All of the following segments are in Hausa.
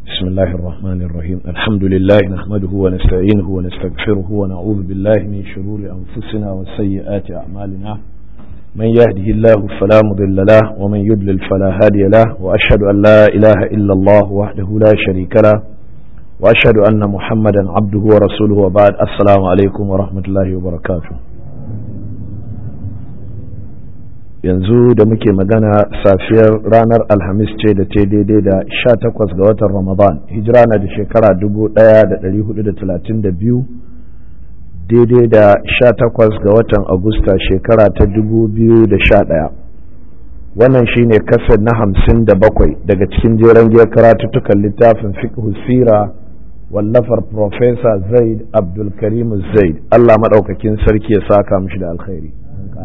بسم الله الرحمن الرحيم الحمد لله نحمده ونستعينه ونستغفره ونعوذ بالله من شرور أنفسنا وسيئات أعمالنا من يهده الله فلا مضل له ومن يضلل فلا هادي له وأشهد أن لا إله إلا الله وحده لا شريك له وأشهد أن محمدا عبده ورسوله وبعد السلام عليكم ورحمة الله وبركاته yanzu da muke magana safiyar ranar alhamis ce da ta daidai da sha takwas ga watan ramadan hijira na da shekara dubu daya da dari hudu da talatin da biyu daidai da sha takwas ga watan agusta shekara ta dubu biyu da sha daya wannan shine kasar na hamsin da bakwai daga cikin jeren giyar karatuttukan littafin fiqh sira wallafar Profesa zaid abdulkarim zaid allah maɗaukakin sarki ya saka mishi da alkhairi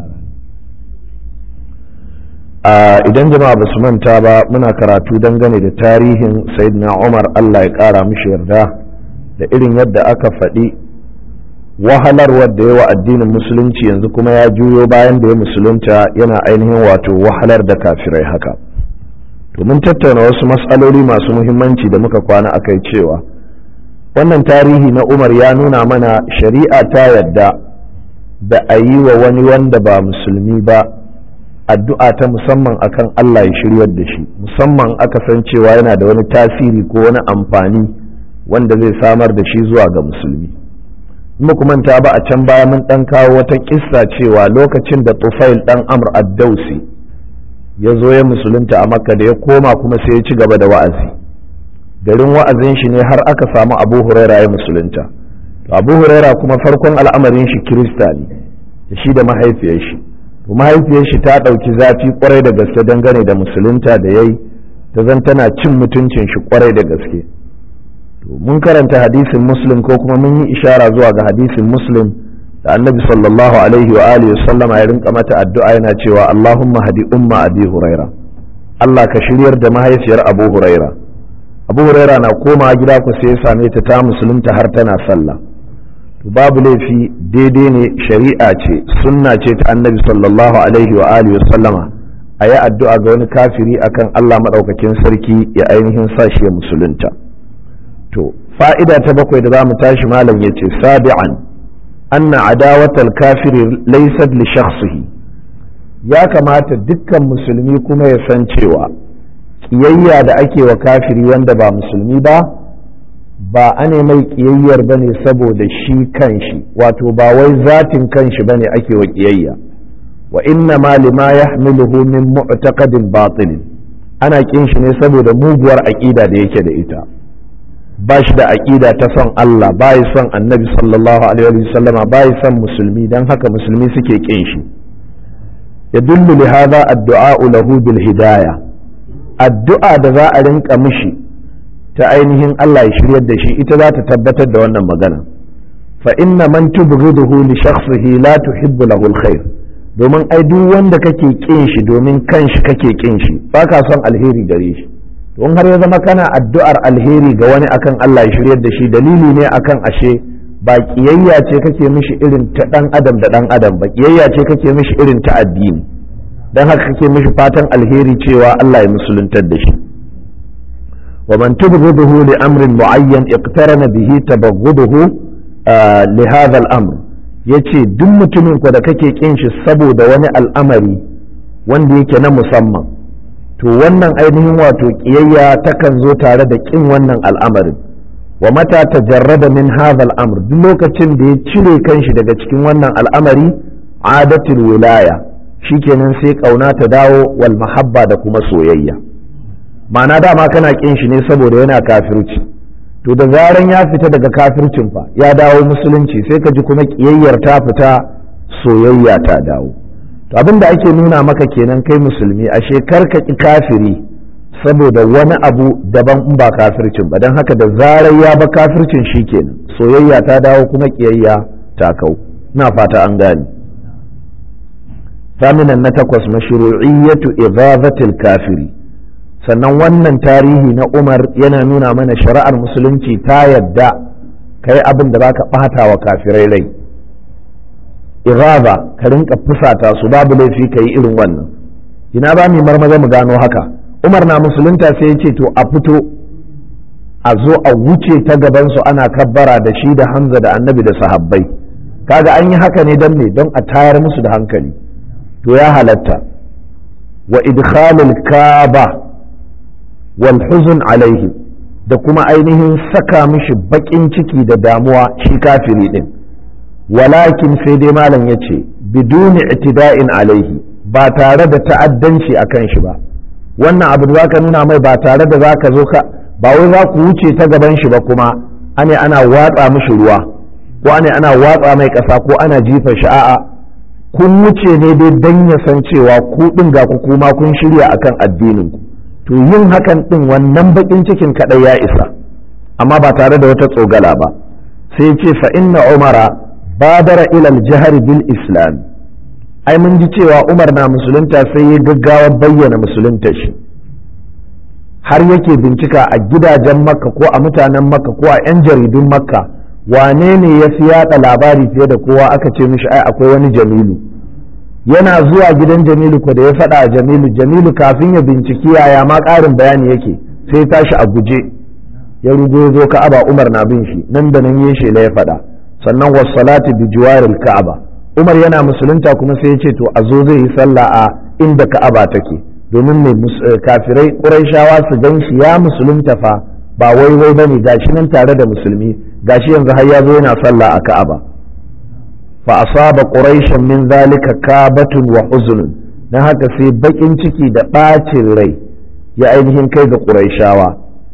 idan jama'a ba su manta ba muna karatu dangane da tarihin sayyidina umar allah ya kara mishi yarda da irin yadda aka faɗi wahalarwar da yawa addinin musulunci yanzu kuma ya juyo bayan da ya musulunta yana ainihin wato wahalar da kafirai haka to mun tattauna wasu matsaloli masu muhimmanci da muka kwana akai cewa wannan tarihi na umar ya nuna mana shari'a ta yadda da a yi wa wani wanda ba musulmi ba addu'a ta musamman akan Allah ya shiryar da shi musamman aka san cewa yana da wani tasiri ko wani amfani wanda zai samar da shi zuwa ga musulmi manta ba a can baya mun dan kawo wata kissa cewa lokacin da tufail dan amr ad-dausi ya zo ya musulunta a makka da ya koma kuma sai ya ci gaba da wa'azi garin wa'azin shi ne har aka samu abu huraira ya musulunta to abu huraira kuma farkon al'amarin shi kirista ne da shi da mahaifiyar shi mahaifiyar shi ta ɗauki zafi kwarai da gaske dangane da musulunta da yayi ta zan tana cin mutuncin shi kwarai da gaske to mun karanta hadisin muslim ko kuma mun yi ishara zuwa ga hadisin muslim da annabi sallallahu alaihi wa alihi sallama ya rinka mata addu'a yana cewa allahumma hadi umma abi huraira Allah ka shiryar da mahaifiyar abu huraira abu huraira na koma gida ku sai ya same ta ta musulunta har tana sallah to babu laifi daidai ne shari'a ce sunna ce ta annabi sallallahu alaihi wa alihi wa sallama a yi addu'a ga wani kafiri akan Allah maɗaukakin sarki ya ainihin sa shi ya musulunta to fa'ida ta bakwai da za mu tashi malam ya ce sabi'an anna adawatal kafiri laysat li shakhsihi ya kamata dukkan musulmi kuma ya san cewa kiyayya da ake wa kafiri wanda ba musulmi ba ba a ne mai ƙiyayyar ba ne saboda shi kanshi wato ba wai zatin kanshi ba ne ake wa ƙiyayya wa inna ma lima ya min mu'taqadin batil ana ƙin shi ne saboda muguwar aƙida da yake da ita ba shi da aƙida ta son Allah ba yi son annabi sallallahu alaihi wa sallama ba yi son musulmi don haka musulmi suke ƙin shi yadullu li hadha addu'a lahu bil hidayah addu'a da za a rinka mishi ta ainihin Allah ya shiryar da shi ita za ta tabbatar da wannan magana fa inna man tubghiduhu li shakhsihi la tuhibbu lahu alkhair domin ai duk wanda kake kin shi domin kanshi kake kin shi baka son alheri gare shi don har ya zama kana addu'ar alheri ga wani akan Allah ya shiryar da shi dalili ne akan ashe ba kiyayya ce kake mishi irin ta dan adam da dan adam ba kiyayya ce kake mishi irin ta addini dan haka kake mishi fatan alheri cewa Allah ya musuluntar da shi ومن تبغضه لأمر معين اقترن به تبغضه آه لهذا الأمر yace duk mutumin ku da kake kin shi saboda wani al'amari wanda yake na musamman to wannan ainihin wato kiyayya takan zo tare da kin wannan al'amarin wa mata tajarrada min hadha al'amr duk lokacin da ya cire kanshi daga cikin wannan al'amari adatul wilaya shikenan sai kauna ta dawo wal mahabba da kuma soyayya ma'ana dama kana kin shi ne saboda yana kafirci to da zaran ya fita daga kafircin fa ya dawo musulunci sai ka ji kuma kiyayyar ta fita soyayya ta dawo to abin da ake nuna maka kenan kai musulmi ashe kar ka ki kafiri saboda wani abu daban in ba kafircin ba don haka da zarar ya ba kafircin shi kenan soyayya ta dawo kuma kiyayya ta kau na fata an gane ثامنا نتقص مشروعية إغاظة الكافرين sannan wannan tarihi na umar yana nuna mana shari'ar musulunci ta yadda ka yi abin da baka ɓata wa kafirai rai iraba ka rinka fusata su babu laifi ka yi irin wannan ina ba mu marmaza mu gano haka umar na musulunta sai ya ce to a fito a zo a wuce ta gabansu ana kabbara da shi da hamza da annabi da sahabbai kaga an yi haka ne don me don a tayar musu da hankali to ya halatta wa idkhalul kaba wal huzun alaihi da kuma ainihin saka mishi bakin ciki da damuwa shi kafiri din walakin sai dai malam ya ce biduni itida'in alaihi ba tare da ta'addanci a kan shi ba wannan abu da ka nuna mai ba tare da za ka zo ka ba wai za ku wuce ta gaban shi ba kuma ane ana watsa mishi ruwa ko ane ana watsa mai ƙasa ko ana jifa shi a'a kun wuce ne dai dan ya san cewa ku din ga ku kuma kun shirya akan addinin ku to yin hakan din wannan bakin cikin kadai ya isa amma ba tare da wata tsogala ba sai ce fa inna umara badara ila al-jahr bil islam ai mun ji cewa umar na musulunta sai ya gaggawa bayyana musulunta shi har yake bincika a gidajen makka ko a mutanen makka ko a 'yan jaridun makka wane ne ya fi yada labari fiye da kowa aka ce mishi ai akwai wani jamilu yana zuwa gidan jamilu ko da ya faɗa a jamilu jamilu kafin ya binciki yaya ma ƙarin bayani yake sai tashi a guje ya rugo ya zo ka'aba umar na bin shi nan da nan ya shela ya faɗa sannan wasalati bi jiwaril ka'aba umar yana musulunta kuma sai ya ce to a zo zai yi sallah a inda ka'aba take domin mai kafirai ƙuraishawa su gan shi ya musulunta fa ba wai wai bane gashi nan tare da musulmi gashi yanzu har ya zo yana sallah a ka'aba fa asaba quraishan min zalika kabatun wa huzunun dan haka sai bakin ciki da bacin rai ya ainihin kai ga quraishawa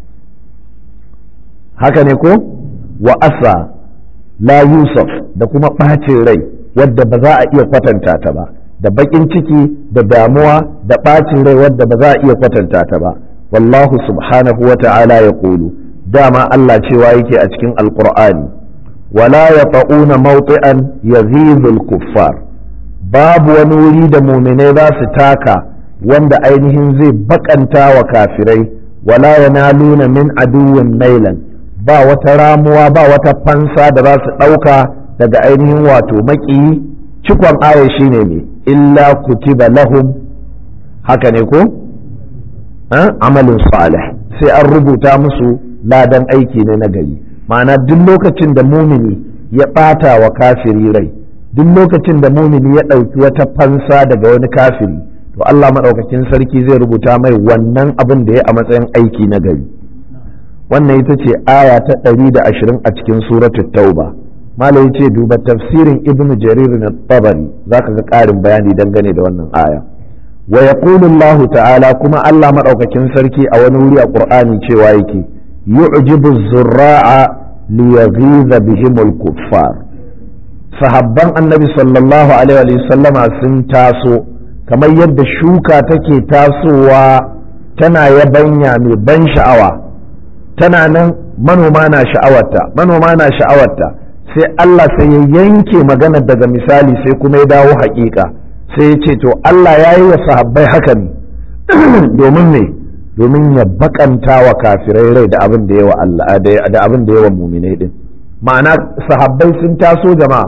haka ne ko wa asa la yusuf da kuma bacin rai wadda ba za a iya kwatanta ta ba da bakin ciki da damuwa da ɓacin rai wadda ba za a iya kwatanta ta ba wallahu subhanahu wa ta'ala ya kulu dama Allah cewa yake a cikin alqur'ani wala yata'una mawti'an yazizul kuffar babu wani wuri da muminai za su taka wanda ainihin zai bakanta wa kafirai wala yanaluna min aduwwin nailan ba wata ramuwa ba wata fansa da za su ɗauka daga ainihin wato maƙiyi cikon aya shine ne illa kutiba lahum haka ne ko amalin salih sai an rubuta musu ladan aiki ne na gari ma'ana duk lokacin da mumini ya ɓata wa kafiri rai duk lokacin da mumini ya ɗauki wata fansa daga wani kafiri to Allah maɗaukakin sarki zai rubuta mai wannan abin da ya a matsayin aiki na gari wannan ita ce aya ta ɗari da ashirin a cikin suratul tauba malai ce duba tafsirin ibn jarir na tabari za ka ga ƙarin bayani dangane da wannan aya wa yaqulu Allah ta'ala kuma Allah madaukakin sarki a wani wuri a Qur'ani cewa yake yu'jibu zurra'a li yaghiza bihim al-kuffar sahabban annabi sallallahu alaihi wa sallama sun taso kamar yadda shuka take tasowa tana yabanya mai ban sha'awa tana nan manoma na sha'awarta manoma na sha'awarta sai Allah sai ya yanke magana daga misali sai kuma ya dawo haƙiƙa sai ya ce to Allah ya yi wa sahabbai haka ne domin ne domin ya bakanta wa kafirai rai da abin da yawa Allah da abin da yawa muminai din ma'ana sahabbai sun taso jama'a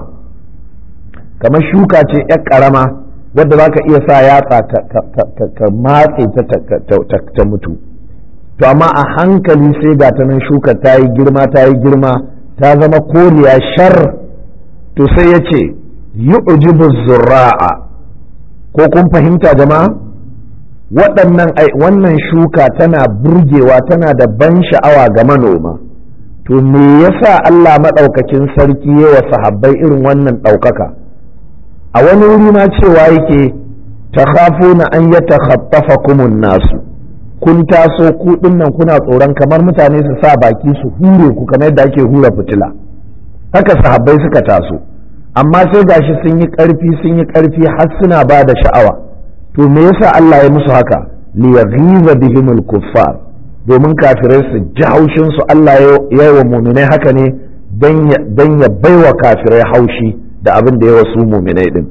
kamar shuka ce yar karama wadda za ka iya sa yatsa ka matse ta mutu to amma a hankali sai ga ta nan shuka ta yi girma ta yi girma ta zama koriya shar to sai ya ce yu'jibu zurra'a ko kun fahimta jama'a waɗannan wannan shuka tana burgewa tana da ban sha'awa ga manoma to me yasa Allah maɗaukakin sarki ya wa sahabbai irin wannan ɗaukaka a wani wuri ma cewa yake takhafuna an yatakhaffafakumun nasu kun taso ku dinnan kuna tsoron kamar mutane su sa baki su hure ku kamar yadda ake hura fitila haka sahabbai suka taso amma sai gashi sun yi ƙarfi sun yi ƙarfi har suna ba da sha'awa to me yasa Allah ya musu haka li yaghiza bihimul kuffar domin kafirai su ji haushin su Allah ya yi wa muminai haka ne dan ya baiwa kafirai haushi da abin da ya wasu muminai din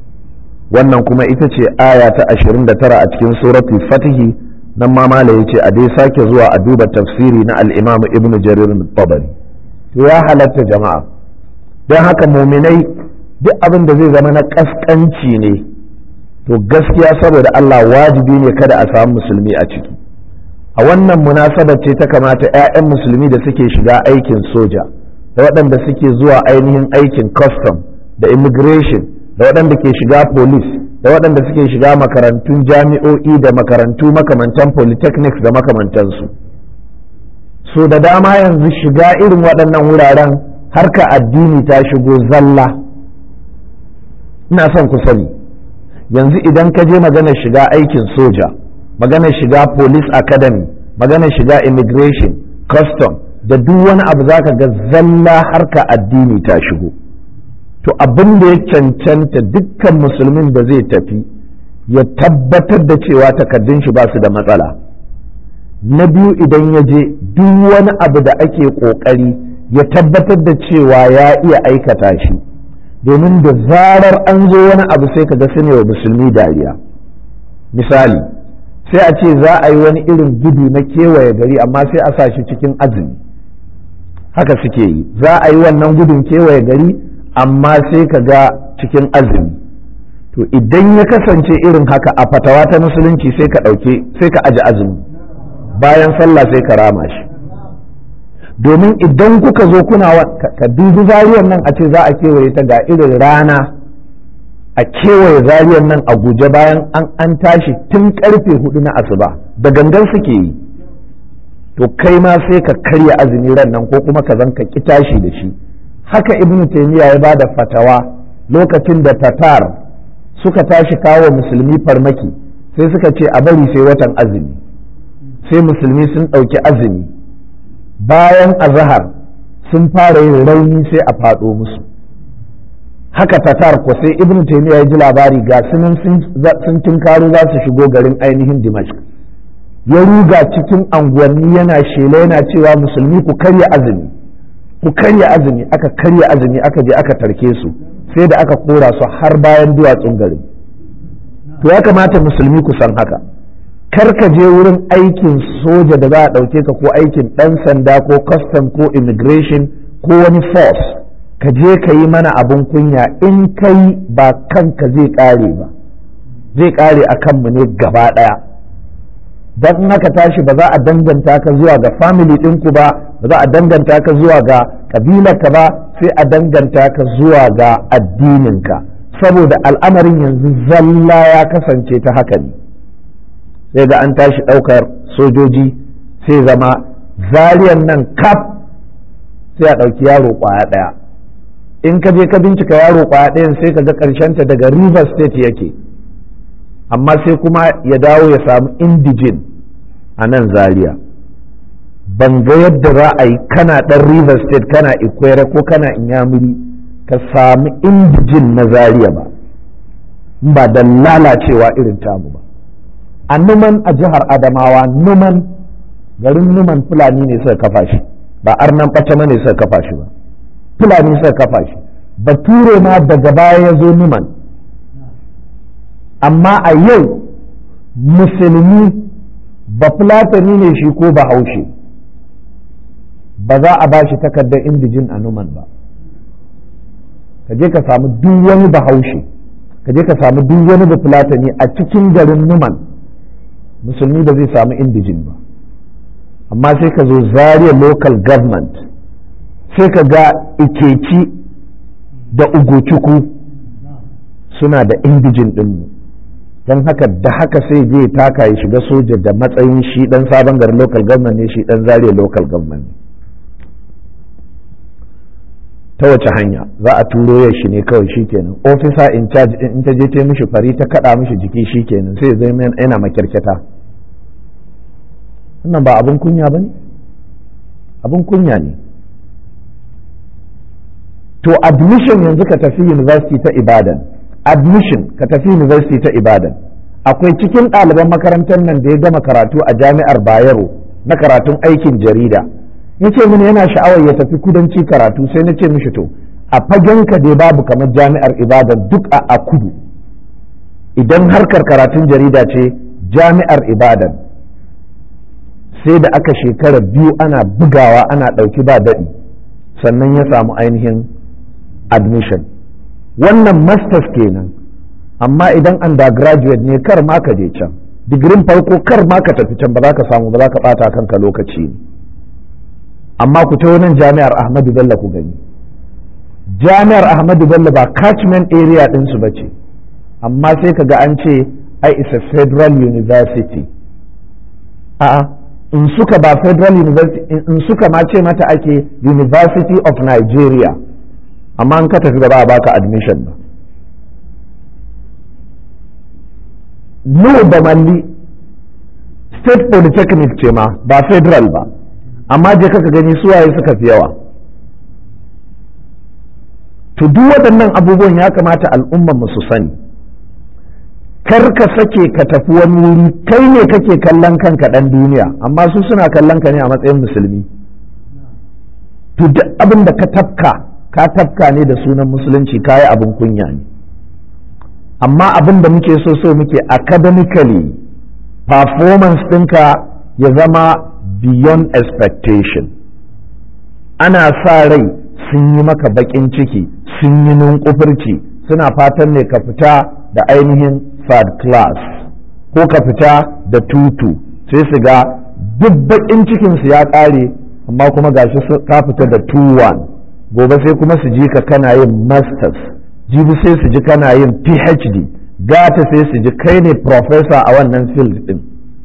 wannan kuma ita ce aya ta 29 a cikin suratul fatihi nan ma mala ya ce a dai sake zuwa a duba tafsiri na al'imamu ibn jarir tabari to ya halatta jama'a don haka muminai duk abin da zai zama na kaskanci ne to gaskiya saboda Allah wajibi ne kada a samu musulmi a ciki a wannan munasabar ce ta kamata 'ya'yan musulmi da suke shiga aikin soja da waɗanda suke zuwa ainihin aikin custom da immigration da waɗanda ke shiga police da waɗanda suke shiga makarantun jami'o'i da makarantu makamantan polytechnics da makamantansu so da dama yanzu shiga irin waɗannan wuraren harka addini ta shigo zalla ina son ku sani yanzu idan ka je maganar shiga aikin soja maganar shiga police academy maganar shiga immigration custom da duk wani abu zaka ga zalla harka addini ta shigo to abin da ya cancanta dukkan musulmin da zai tafi ya tabbatar da cewa takaddun shi ba su da matsala na biyu idan ya je duk wani abu da ake ƙoƙari ya tabbatar da cewa ya iya aikata shi domin da zarar an zo wani abu sai ka ga ne wa musulmi dariya misali sai a ce za a yi wani irin gudu na kewaye gari amma sai a sa shi cikin azumi haka suke yi za a yi wannan gudun kewaye gari amma sai ka ga cikin azumi to idan ya kasance irin haka a fatawa ta musulunci sai ka ɗauke sai ka aji azumi bayan sallah sai ka rama shi domin idan kuka zo kuna ka dubi zariyar nan a ce za a kewaye ta ga irin rana a kewaye zariyar nan a guje bayan an an tashi tun karfe hudu na asuba da gangan suke yi to kai ma sai ka karya azumi ran nan ko kuma ka zan ka ki tashi da shi haka ibnu taymiya ya bada fatawa lokacin da tatar suka tashi kawo musulmi farmaki sai suka ce a bari sai watan azumi sai musulmi sun ɗauki azumi bayan azahar sun fara yin rauni sai a faɗo musu haka tatar ko sai ibn taymiya ya ji labari ga sunan sun tinkaro za su shigo garin ainihin dimashq ya ruga cikin anguwanni yana shela yana cewa musulmi ku karya azumi ku karya azumi aka karya azumi aka je aka tarke su sai da aka kora su har bayan duwatsun garin to ya kamata musulmi ku san haka kar ka je wurin aikin soja da za a ɗauke ka ko aikin ɗan sanda ko custom ko immigration ko wani force ka je ka yi mana abin kunya in kai ba kanka zai ƙare ba zai ƙare a kanmu ne gaba ɗaya don in aka tashi ba za a danganta ka zuwa ga family ɗinku ba ba za a danganta ka zuwa ga ƙabilarka ba sai a danganta ka zuwa ga addininka saboda al'amarin yanzu zalla ya kasance ta haka ne sai ga an tashi ɗaukar sojoji sai zama zariyan nan kaf sai a ɗauki yaro ƙwaya ɗaya in ka je ka bincika yaro ƙwaya ɗayan sai ka ga ta daga river state yake amma sai kuma ya dawo ya samu indijin a nan zaria ban ga yadda za a yi kana ɗan river state kana ikwere ko kana inyamuri ka samu indijin na zaria ba ba da lalacewa irin tamu ba a numan a jihar adamawa numan garin numan fulani ne suka kafa shi ba arnan ɓacama ne suka kafa shi ba fulani suka kafa shi bature ma daga baya ya zo numan amma a yau musulmi ba fulatani ne shi ko ba haushe ba za a ba shi takardar indijin a numan ba ka je ka samu duk wani bahaushe ka je ka samu duk wani bafulatani a cikin garin numan musulmi ba zai samu indijin ba amma sai ka zo zaria local government sai ka ga ikeci da ugochukwu suna da indijin ɗinmu don haka da haka sai je taka ya shiga soja da matsayin shi dan sabon garin local government ne shi dan zaria local government ne ta wace hanya za a turo ya shi ne kawai shikenan officer in charge in ta je ta mishi fari ta kada mishi jiki shikenan sai zai yana makyarkyata wannan ba abin kunya ba ne abin kunya ne to admission yanzu ka tafi university ta ibadan admission ka tafi university ta ibadan akwai cikin ɗaliban makarantar nan da ya gama karatu a jami'ar bayero na karatun aikin jarida ya ce mini yana sha'awar ya tafi kudanci karatu sai na ce mishi to a fagen ka dai babu kamar jami'ar ibadan duk a kudu idan harkar karatun jarida ce jami'ar ibadan sai da aka shekara biyu ana bugawa ana ɗauki ba daɗi sannan ya samu ainihin admission wannan masters kenan amma idan undergraduate ne kar ma ka je can digirin farko kar ma ka tafi can ba za ka samu ba za ka ɓata kanka lokaci ne amma ku ta nan jami'ar ahmadu bello ku gani jami'ar ahmadu bello ba catchment area ɗinsu ba ce amma sai ka ga an ce ai is a federal university a'a in suka ba federal university in suka ma ce mata ake university of nigeria amma an ka tafi ba za a baka admission ba no da malli state polytechnic ce ma ba federal ba amma je kaka gani suwaye suka fi yawa to duk waɗannan abubuwan ya kamata al'umman mu su sani kar ka sake ka tafi wani wuri kai ne kake kallon kanka ɗan duniya amma su suna kallon ka ne a matsayin musulmi to duk abin da ka tafka ka tafka ne da sunan musulunci kayi abin kunya ne amma abin da muke so so muke academically performance ɗinka ya zama beyond expectation ana sa rai sun yi maka baƙin ciki sun yi nunkufurci suna fatan ne ka fita da ainihin third class ko ka fita da tutu sai su ga duk baƙin cikinsu ya ƙare amma kuma gashi ka fita da 2-1 gobe sai kuma su ji ka kana yin masters jibi sai su ji kana yin phd gata sai su ji kai ne professor a wannan field din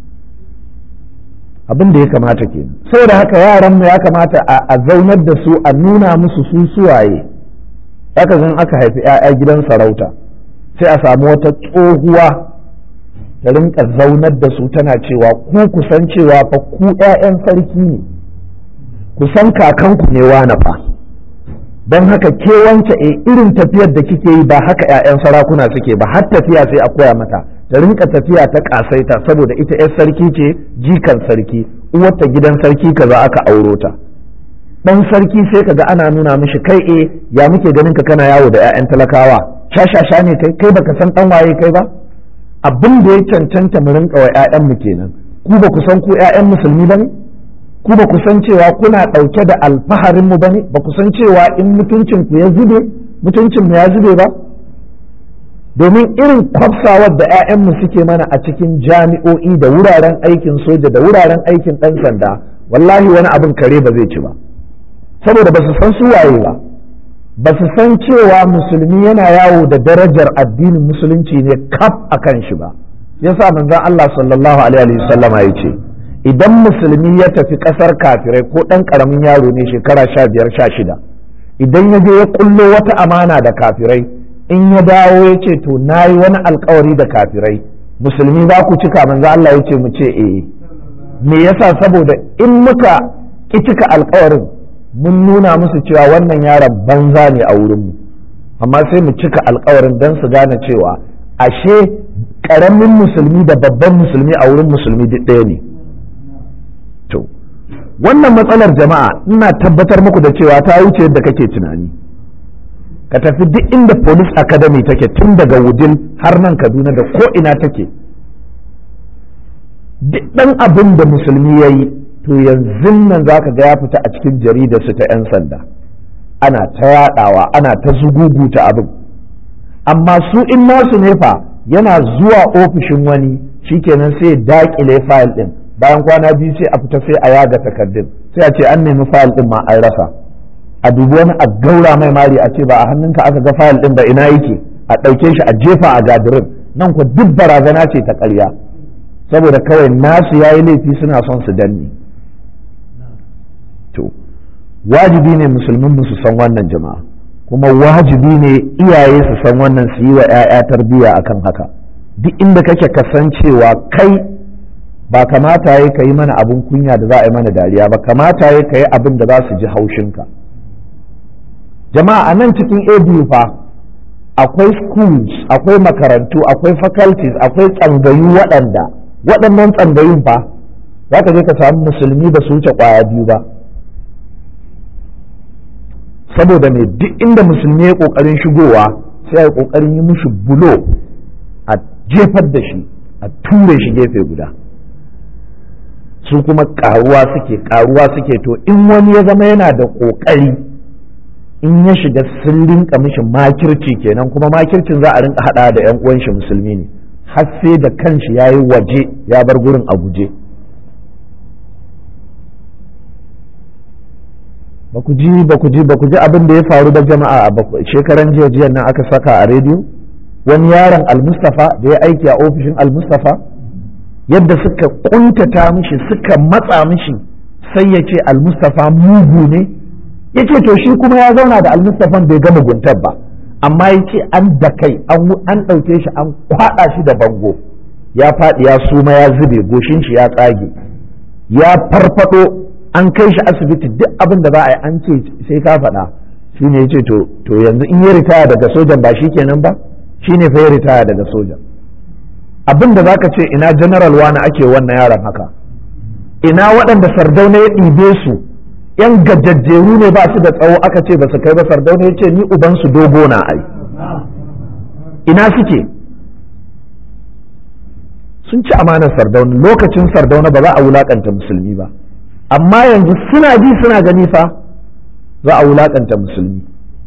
abin da ya kamata ke saboda haka yaran mu ya kamata a zaunar da su a nuna musu su suwaye haka zan aka haifi 'ya'ya gidan sarauta sai a samu wata tsohuwa ta rinka zaunar da su tana cewa ku kusan cewa fa ku 'ya'yan sarki ne kusan kakanku ne wane fa don haka ke wance e irin tafiyar da kike yi ba haka 'ya'yan sarakuna suke ba har tafiya sai a koya mata ta rinka tafiya ta kasaita saboda ita 'yar sarki ce jikan sarki uwarta gidan sarki kaza aka auro ta dan sarki sai kaga ana nuna mishi kai e ya muke ganin ka kana yawo da 'ya'yan talakawa shashasha ne kai kai baka san dan waye kai ba abin da ya cancanta mu rinka wa 'ya'yan mu kenan ku ba ku san ku 'ya'yan musulmi ba ne ku ba ku san cewa kuna ɗauke da alfaharin mu bane ba ku san cewa in mutuncin ku ya zube mutuncin mu ya zube ba domin irin kwafsawar da 'ya'yanmu suke mana a cikin jami'o'i da wuraren aikin soja da wuraren aikin ɗan sanda wallahi wani abin kare ba zai ci ba saboda ba su san su waye ba ba su san cewa musulmi yana yawo da darajar addinin musulunci ne kaf a kan shi ba yasa manzon Allah sallallahu alaihi wasallama ya ce idan musulmi ya tafi ƙasar kafirai ko ɗan ƙaramin yaro ne shekara sha biyar sha shida idan ya je ya kullo wata amana da kafirai in ya dawo ya ce to na yi wani alkawari da kafirai musulmi za ku cika manzo Allah ya ce mu ce eh me yasa saboda in muka ki cika alkawarin mun nuna musu cewa wannan yaron banza ne a wurinmu amma sai mu cika alkawarin don su gane cewa ashe ƙaramin musulmi da babban musulmi a wurin musulmi duk ɗaya ne to wannan matsalar jama'a ina tabbatar muku da cewa ta wuce yadda kake tunani ka tafi duk inda police academy take tun daga wudil har nan kaduna da ko ina take duk ɗan abin da musulmi ya yi to yanzu nan za ka ga ya fita a cikin jaridarsu ta 'yan sanda ana ta yaɗawa ana ta zuguguta abin amma su in nasu ne fa yana zuwa ofishin wani shikenan sai daƙile fayil ɗin bayan kwana biyu sai a fita sai a yaga takardun sai a ce an nemi fayil din ma an rasa a dubi wani a gaura mai mari a ce ba a hannunka aka ga fayil din ba ina yake a ɗauke shi a jefa a gadirin nan ku duk barazana ce ta ƙarya saboda kawai nasu yayi laifi suna son su danne to wajibi ne musulmin su san wannan jama'a kuma wajibi ne iyaye su san wannan su yi wa 'ya'ya tarbiyya akan haka duk inda kake kasancewa kai ba kamata ya ka yi mana abin kunya da za a yi mana dariya ba kamata ya ka yi abin da za su ji haushinka jama'a a nan cikin abu fa akwai schools akwai makarantu akwai faculties akwai tsangayu waɗanda waɗannan tsangayun fa za ka je ka samu musulmi ba su wuce ƙwaya biyu ba saboda mai duk inda musulmi ya ƙoƙarin shigowa sai a yi ƙoƙarin yi mushi bulo a jefar da shi a ture shi gefe guda su kuma karuwa suke karuwa suke to in wani ya zama yana da ƙoƙari in ya shiga sun rinka mishi makirci kenan kuma makircin za a rinka hada da yan uwan shi musulmi ne har sai da kanshi ya yi waje ya bar gurin a guje ba ku ji ba ku ji ba ku ji abin da ya faru da jama'a a shekaran jiya jiya nan aka saka a rediyo wani yaron almustafa da ya aiki a ofishin almustafa yadda suka kuntata mishi suka matsa mishi sai ya ce almustafa mugu ne ya ce to shi kuma ya zauna da almustafan bai gama guntar ba amma ya ce an da kai an ɗauke shi an kwaɗa shi da bango ya faɗi ya suma ya zube goshin shi ya tsage ya farfado an kai shi asibiti duk abin da za a yi an ce sai ka faɗa shi ne ya ce to yanzu in ya ritaya daga sojan ba shi kenan ba shi ne fa ya ritaya daga sojan abin da za ka ce ina general wani ake wannan yaron haka ina waɗanda sardauna ya ɗibe su yan gajajjeru ne ba su da tsawo aka ce ba su kai ba sardauna ya ce ni ubansu dogo na ai ina suke sun ci amanar sardauna lokacin sardauna ba za a wulakanta musulmi ba amma yanzu suna ji suna gani fa za a wulakanta musulmi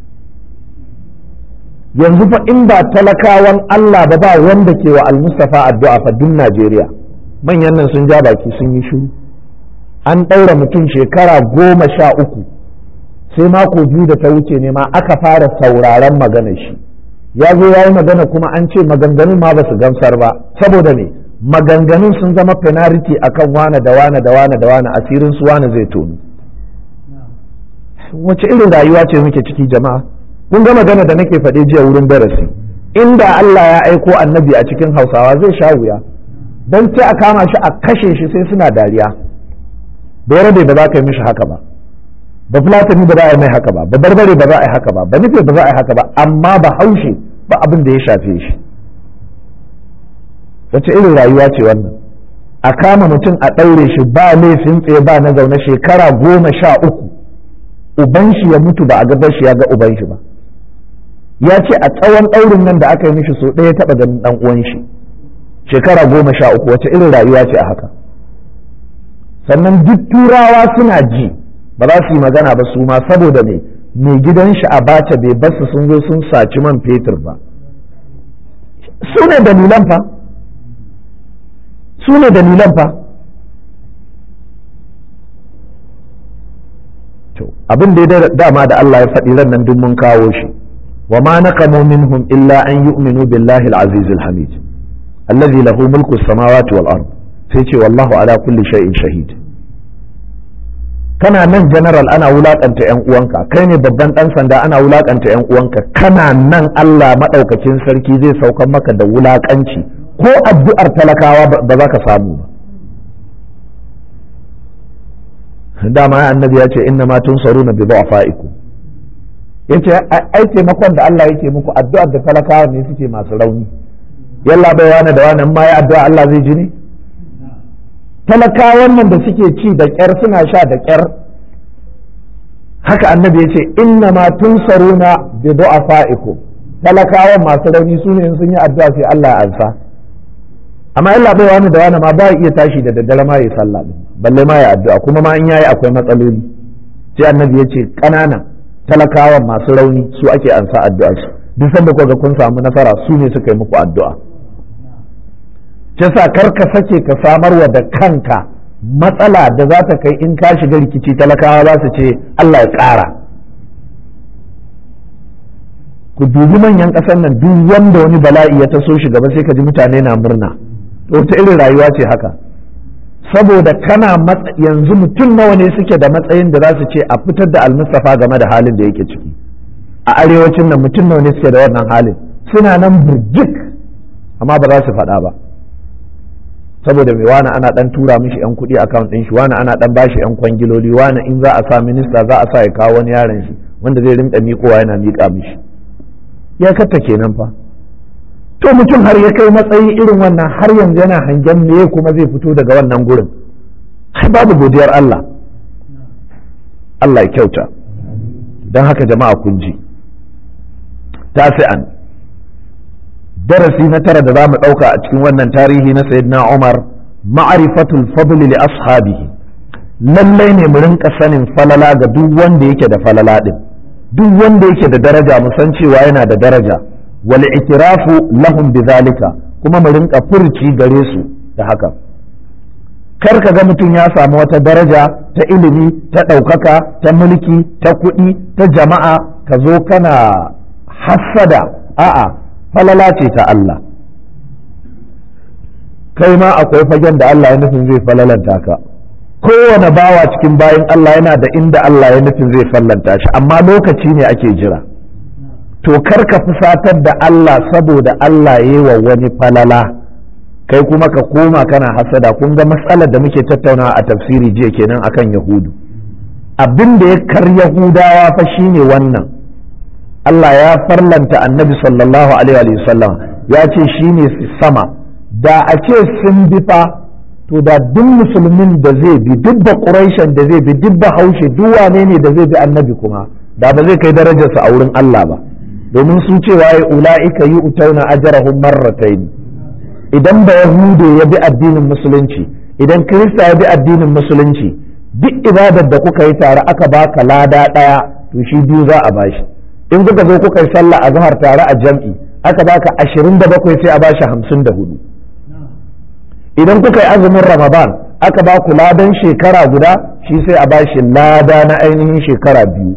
yanzu fa in ba talakawan Allah ba ba wanda ke wa almustafa addu'a fa duk Najeriya manyan nan sun ja baki sun yi shiru an ɗaura mutum shekara goma sha uku sai mako biyu da ta wuce ne ma aka fara sauraron magana shi ya zo ya yi magana kuma an ce maganganun ma ba su gamsar ba saboda ne maganganun sun zama penalty akan wane da wane da wane da wane asirin su wane zai tonu wace irin rayuwa ce muke ciki jama'a kun ga magana da nake faɗe jiya wurin darasi inda Allah ya aiko annabi a cikin hausawa zai sha wuya don sai a kama shi a kashe shi sai suna dariya bai rabe ba za ka yi mishi haka ba ba fulatani ba za a yi mai haka ba ba barbare ba za a yi haka ba ba nufe ba za a yi haka ba amma ba haushe ba abin da ya shafe shi wace irin rayuwa ce wannan a kama mutum a ɗaure shi ba laifin tsaye ba na zaune shekara goma sha uku uban shi ya mutu ba a gabar shi ya ga uban shi ba ya ce a tsawon ɗaurin nan da aka yi mishi so ɗaya taɓa ganin ɗan uwan shi shekara goma sha uku wace irin rayuwa ce a haka sannan duk turawa suna ji ba za su yi magana ba su ma saboda me mai gidan shi a bace bai basu sun zo sun saci man fetur ba su ne dalilan fa su ne dalilan fa to abin da ya dama da Allah ya faɗi ran nan duk mun kawo shi wa ma naqamu minhum illa an yu'minu billahi al-aziz al-hamid alladhi lahu mulku as-samawati wal ard sai ce wallahu ala kulli shay'in shahid kana nan general ana wulakanta yan uwanka kai ne babban dan sanda ana wulakanta yan uwanka kana nan Allah madaukakin sarki zai saukar maka da wulakanci ko addu'ar talakawa ba za ka samu ba dama annabi ya ce inna ma tunsaruna bi du'afaikum yace ai taimakon da Allah yake muku addu'ar da talakawa ne suke masu rauni yalla bai wani da wani ma ya addu'a Allah zai ji ne talakawan nan da suke ci da ƙyar suna sha da ƙyar haka annabi ya ce inna ma tunsaruna bi du'afaikum talakawan masu rauni su ne sun yi addu'a sai Allah ya ansa amma Allah bai wani da wani ma ba iya tashi da daddare ma ya sallah din balle ma ya addu'a kuma ma in yayi akwai matsaloli sai annabi ya ce ƙanana talakawan masu rauni su ake ansa addu'a su duk sanda kuka kun samu nasara su ne suka yi muku addu'a sa kar ka sake ka samarwa da kanka matsala da za ta kai in ka shiga rikici talakawa za su ce Allah ya ƙara ku dubi manyan ƙasar nan duk wanda wani bala'i ya taso shi gaba sai ka ji mutane na murna to ta irin rayuwa ce haka saboda kana yanzu mutum nawa ne suke da matsayin da za su ce a fitar da almustafa game da halin da yake ciki a arewacin nan mutum nawa ne suke da wannan halin suna nan burjik amma ba za su faɗa ba saboda mai wani ana dan tura mishi yan kuɗi account ɗin shi wani ana dan bashi yan kwangiloli wani in za a sa minista za a sa ya kawo wani yaron shi wanda zai rinka miƙowa yana miƙa mishi ya katta kenan fa to mutum har ya kai matsayi irin wannan har yanzu yana hangen me kuma zai fito daga wannan gurin ai babu godiyar Allah Allah ya kyauta don haka jama'a kun ji tasi'an darasi na tara da za mu ɗauka a cikin wannan tarihi na sayyidina Umar ma'arifatul fadli li ashabihi lallai ne mu rinka sanin falala ga duk wanda yake da falala din duk wanda yake da daraja mu san cewa yana da daraja wal itirafu lahum bidhalika kuma mu rinka furci gare su da haka kar ka ga mutum ya samu wata daraja ta ilimi ta ɗaukaka ta mulki ta kuɗi ta jama'a ka zo kana hassada a'a falala ce ta Allah kai ma akwai fagen da Allah ya nufin zai falalanta ka kowane bawa cikin bayan Allah yana da inda Allah ya nufin zai fallanta shi amma lokaci ne ake jira to kar ka fusatar da Allah saboda Allah ya yi wa wani falala kai kuma ka koma kana hasada kun ga matsalar da muke tattaunawa a tafsiri jiya kenan akan yahudu abin da ya kar yahudawa fa shine wannan Allah ya farlanta annabi sallallahu alaihi wa sallam ya ce shine sama da a ce sun bi fa to da duk musulmin da zai bi duk da quraishan da zai bi duk da haushe duk wane ne da zai bi annabi kuma da ba zai kai darajarsa a wurin Allah ba domin su cewa ya ula'ika yi utauna ajarahum marratayn idan ba yahude ya bi addinin musulunci idan kirista ya bi addinin musulunci duk ibadar da kuka yi tare aka baka lada ɗaya to shi biyu za a bashi in kuka zo kuka yi sallah a zahar tare a jam'i aka baka ashirin da bakwai sai a bashi hamsin da hudu idan kuka yi azumin ramadan aka ba ku ladan shekara guda shi sai a bashi lada na ainihin shekara biyu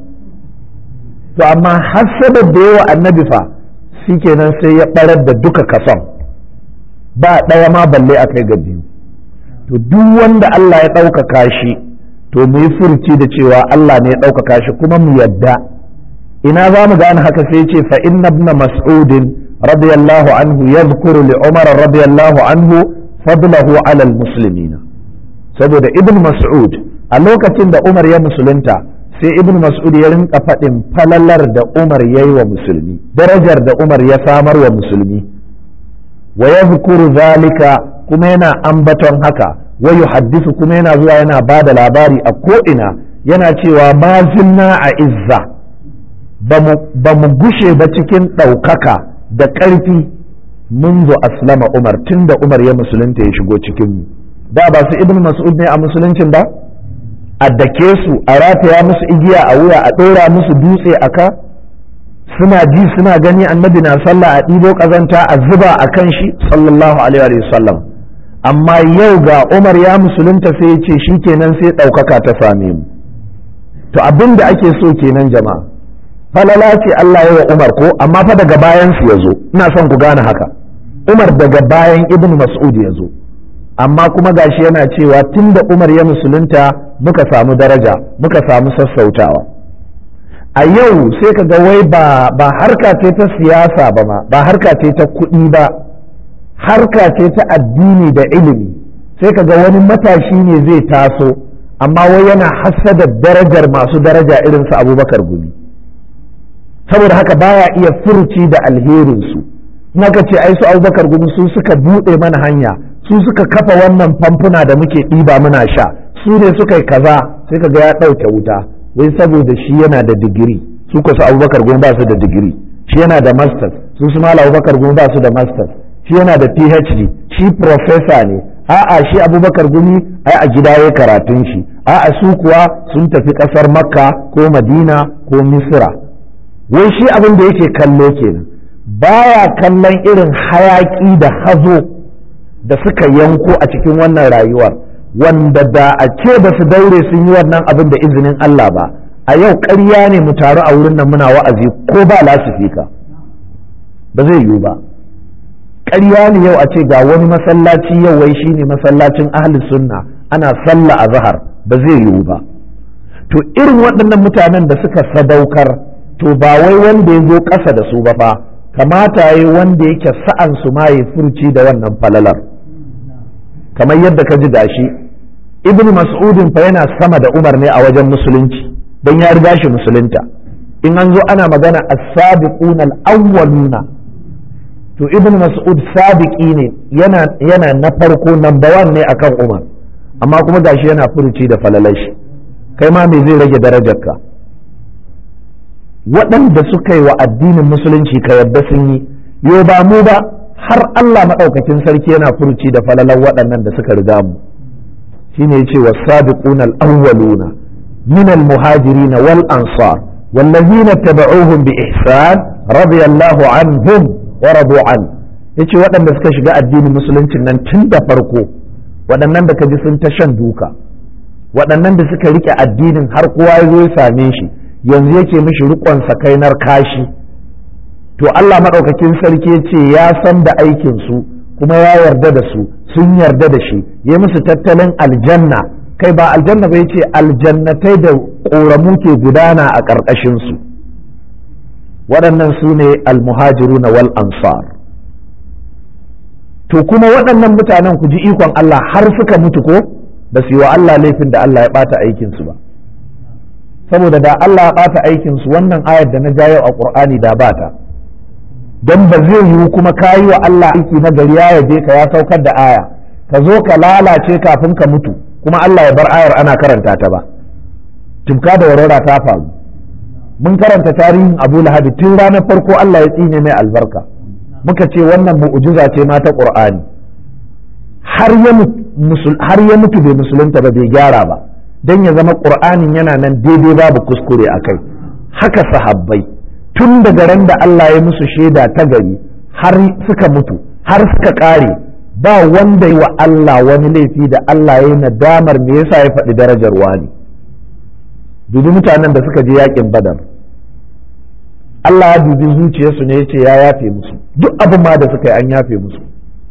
to amma hasabar da yawa annabi fa shi kenan sai ya barar da duka kason ba ɗaya ma balle a kai ga biyu to duk wanda Allah ya ɗaukaka shi to mu yi furci da cewa Allah ne ya ɗaukaka shi kuma mu yadda ina za mu gane haka sai ce fa inna ibn mas'udin radiyallahu anhu yadhkuru li umar radiyallahu anhu fadlahu ala almuslimina saboda ibn mas'ud a lokacin da umar ya musulunta sai ibn mas'ud ya rinka faɗin falalar da umar ya yi wa musulmi darajar da umar ya samar wa musulmi wa yadhkuru zalika kuma yana ambaton haka wa yuhaddisu kuma yana zuwa yana ba da labari a ko'ina yana cewa ma zinna a izza ba mu gushe ba cikin ɗaukaka da ƙarfi منذ aslama umar tun da umar ya musulunta ya shigo cikinmu da ba su ibn mas'ud ne a musuluncin ba a dake su a rataya musu igiya a wuya a ɗora musu dutse a ka suna ji suna gani annabi na sallah a ɗibo ƙazanta a zuba a kan shi sallallahu alaihi wa sallam amma yau ga umar ya musulunta sai ya ce shi kenan sai ɗaukaka ta same mu to abin da ake so kenan jama'a falala ce Allah ya wa umar ko amma fa daga bayan su ya zo ina son ku gane haka umar daga bayan ibn mas'ud ya zo amma kuma gashi yana cewa tun da umar ya musulunta muka samu daraja muka samu sassautawa a yau sai ka ga wai ba ba harka ce ta siyasa ba ma ba harka ce ta kuɗi ba harka ce ta addini da ilimi sai ka ga wani matashi ne zai taso amma wai yana hassada darajar masu daraja irin su abubakar gumi saboda haka baya iya furuci da alherinsu naka ce ai su abubakar gumi su suka buɗe mana hanya su suka kafa wannan famfuna da muke ɗiba muna sha su ne suka yi kaza sai ka ga ya ɗauke wuta wai saboda shi yana da digiri su ko su abubakar gumi ba su da digiri shi yana da masters su su mala abubakar gumi ba su da masters shi yana da phd shi professor ne a'a shi abubakar gumi ai a gida ya karatun shi a'a su kuwa sun tafi ƙasar makka ko madina ko misra wai shi abin da yake kallo kenan baya kallon irin hayaki da hazo da suka yanko a cikin wannan rayuwar wanda da a ce ba su daure sun yi wannan abin da izinin Allah ba a yau ƙarya ne mu taru a wurin nan muna wa'azi ko ba lasifika ba zai yiwu ba ƙarya ne yau a ce ga wani masallaci yau wai shine masallacin ahli sunna ana sallah a zahar ba zai yiwu ba to irin waɗannan mutanen da suka sadaukar to ba wai wanda ya zo ƙasa da su ba fa kamata ya wanda yake sa'an su ma ya furci da wannan falalar kamar yadda ka ji gashi ibn mas'udin fa yana sama da umar ne a wajen musulunci don ya riga shi musulunta in an zo ana magana as-sabiquna al-awwaluna to ibn mas'ud sabiqi ne yana yana na farko number one ne akan umar amma kuma gashi yana furuci da falalashi kai ma me zai rage darajarka waɗanda suka yi wa addinin musulunci ka yadda sun yi yo ba mu ba har Allah maɗaukakin sarki yana furuci da falalan waɗannan da suka riga mu shine yace was-sabiquna al-awwaluna min al-muhajirin wal ansar والذين اتبعوهم بإحسان رضي الله عنهم ورضوا عنه ya ce waɗanda suka shiga addinin musuluncin nan tun da farko waɗannan da ka ji sun ta shan duka waɗannan da suka rike addinin har kowa ya zo ya same shi yanzu yake mishi riƙon sakainar kashi to Allah maɗaukakin sarki ce ya san da aikinsu kuma ya yarda da su sun yarda da shi ya musu tattalin aljanna kai ba aljanna ba ce aljannatai da ƙoramu ke gudana a ƙarƙashinsu waɗannan su ne almuhajiruna wal ansar to kuma waɗannan mutanen ku ji ikon Allah har suka mutu ko ba su yi wa Allah laifin da Allah ya ɓata aikinsu ba saboda da Allah ya ɓata aikinsu wannan ayar da na ja yau a ƙur'ani da ba ta don ba zai yiwu kuma ka yi wa Allah aiki na gari ya yabe ka ya saukar da aya ka zo ka lalace kafin ka mutu kuma Allah ya bar ayar ana karanta ta ba tumka da warwara ta faru mun karanta tarihin Abu Lahab tun ranar farko Allah ya tsine mai albarka muka ce wannan mu'jiza ce ma ta Qur'ani har ya har ya mutu bai musulunta ba bai gyara ba dan ya zama Qur'anin yana nan daidai babu kuskure akai haka sahabbai tun daga ran da Allah ya musu shaida ta gari har suka mutu har suka ƙare ba wanda yi wa Allah wani laifi da Allah ya yi nadamar me yasa ya faɗi darajar wani dubi mutanen da suka je yakin badar Allah ya dubi zuciyarsu ne ya ce ya yafe musu duk abin ma da suka yi an yafe musu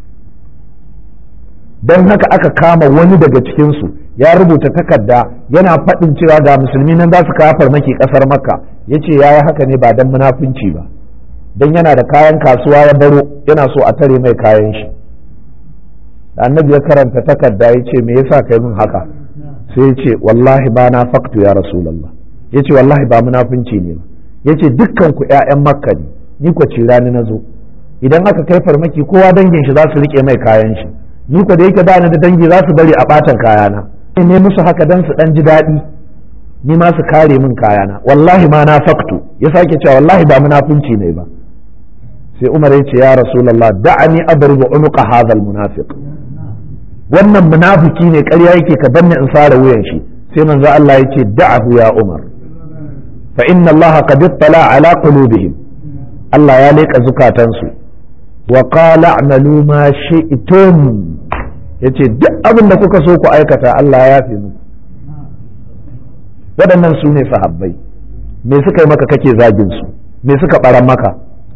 don haka aka kama wani daga cikinsu ya rubuta takarda yana faɗin cewa ga musulmi nan za su kawo farmaki ƙasar makka ya ce ya yi haka ne ba don munafunci ba don yana da kayan kasuwa ya baro yana so a tare mai kayan shi da annabi ya karanta takarda ya ce me yasa kai min haka sai ya ce wallahi ba na faktu ya rasulallah ya ce wallahi ba munafunci ne ba ya ce dukkan ku ƴaƴan makka ne ni ko ci rani na zo idan aka kai farmaki kowa dangin shi za su rike mai kayan shi ni ko da yake ba ni da dangi za su bari a ɓatan kayana ne musu haka dan su dan ji daɗi ni ma su kare min kayana wallahi ma na faktu ya sake cewa wallahi ba munafunci ne ba sai umar ya ce ya rasulullah da'ani adribu unuqa hadha almunafiq wannan munafiki ne ƙarya yake ka banne in sare wuyan shi sai manzo Allah ya ce da'ahu ya umar fa inna Allah qad ittala ala qulubihim Allah ya leka zukatansu wa qala a'malu ma shi'tum yace duk abin da kuka so ku aikata Allah ya yafe muku waɗannan su ne sahabbai me suka yi maka kake zagin su me suka ɓaran maka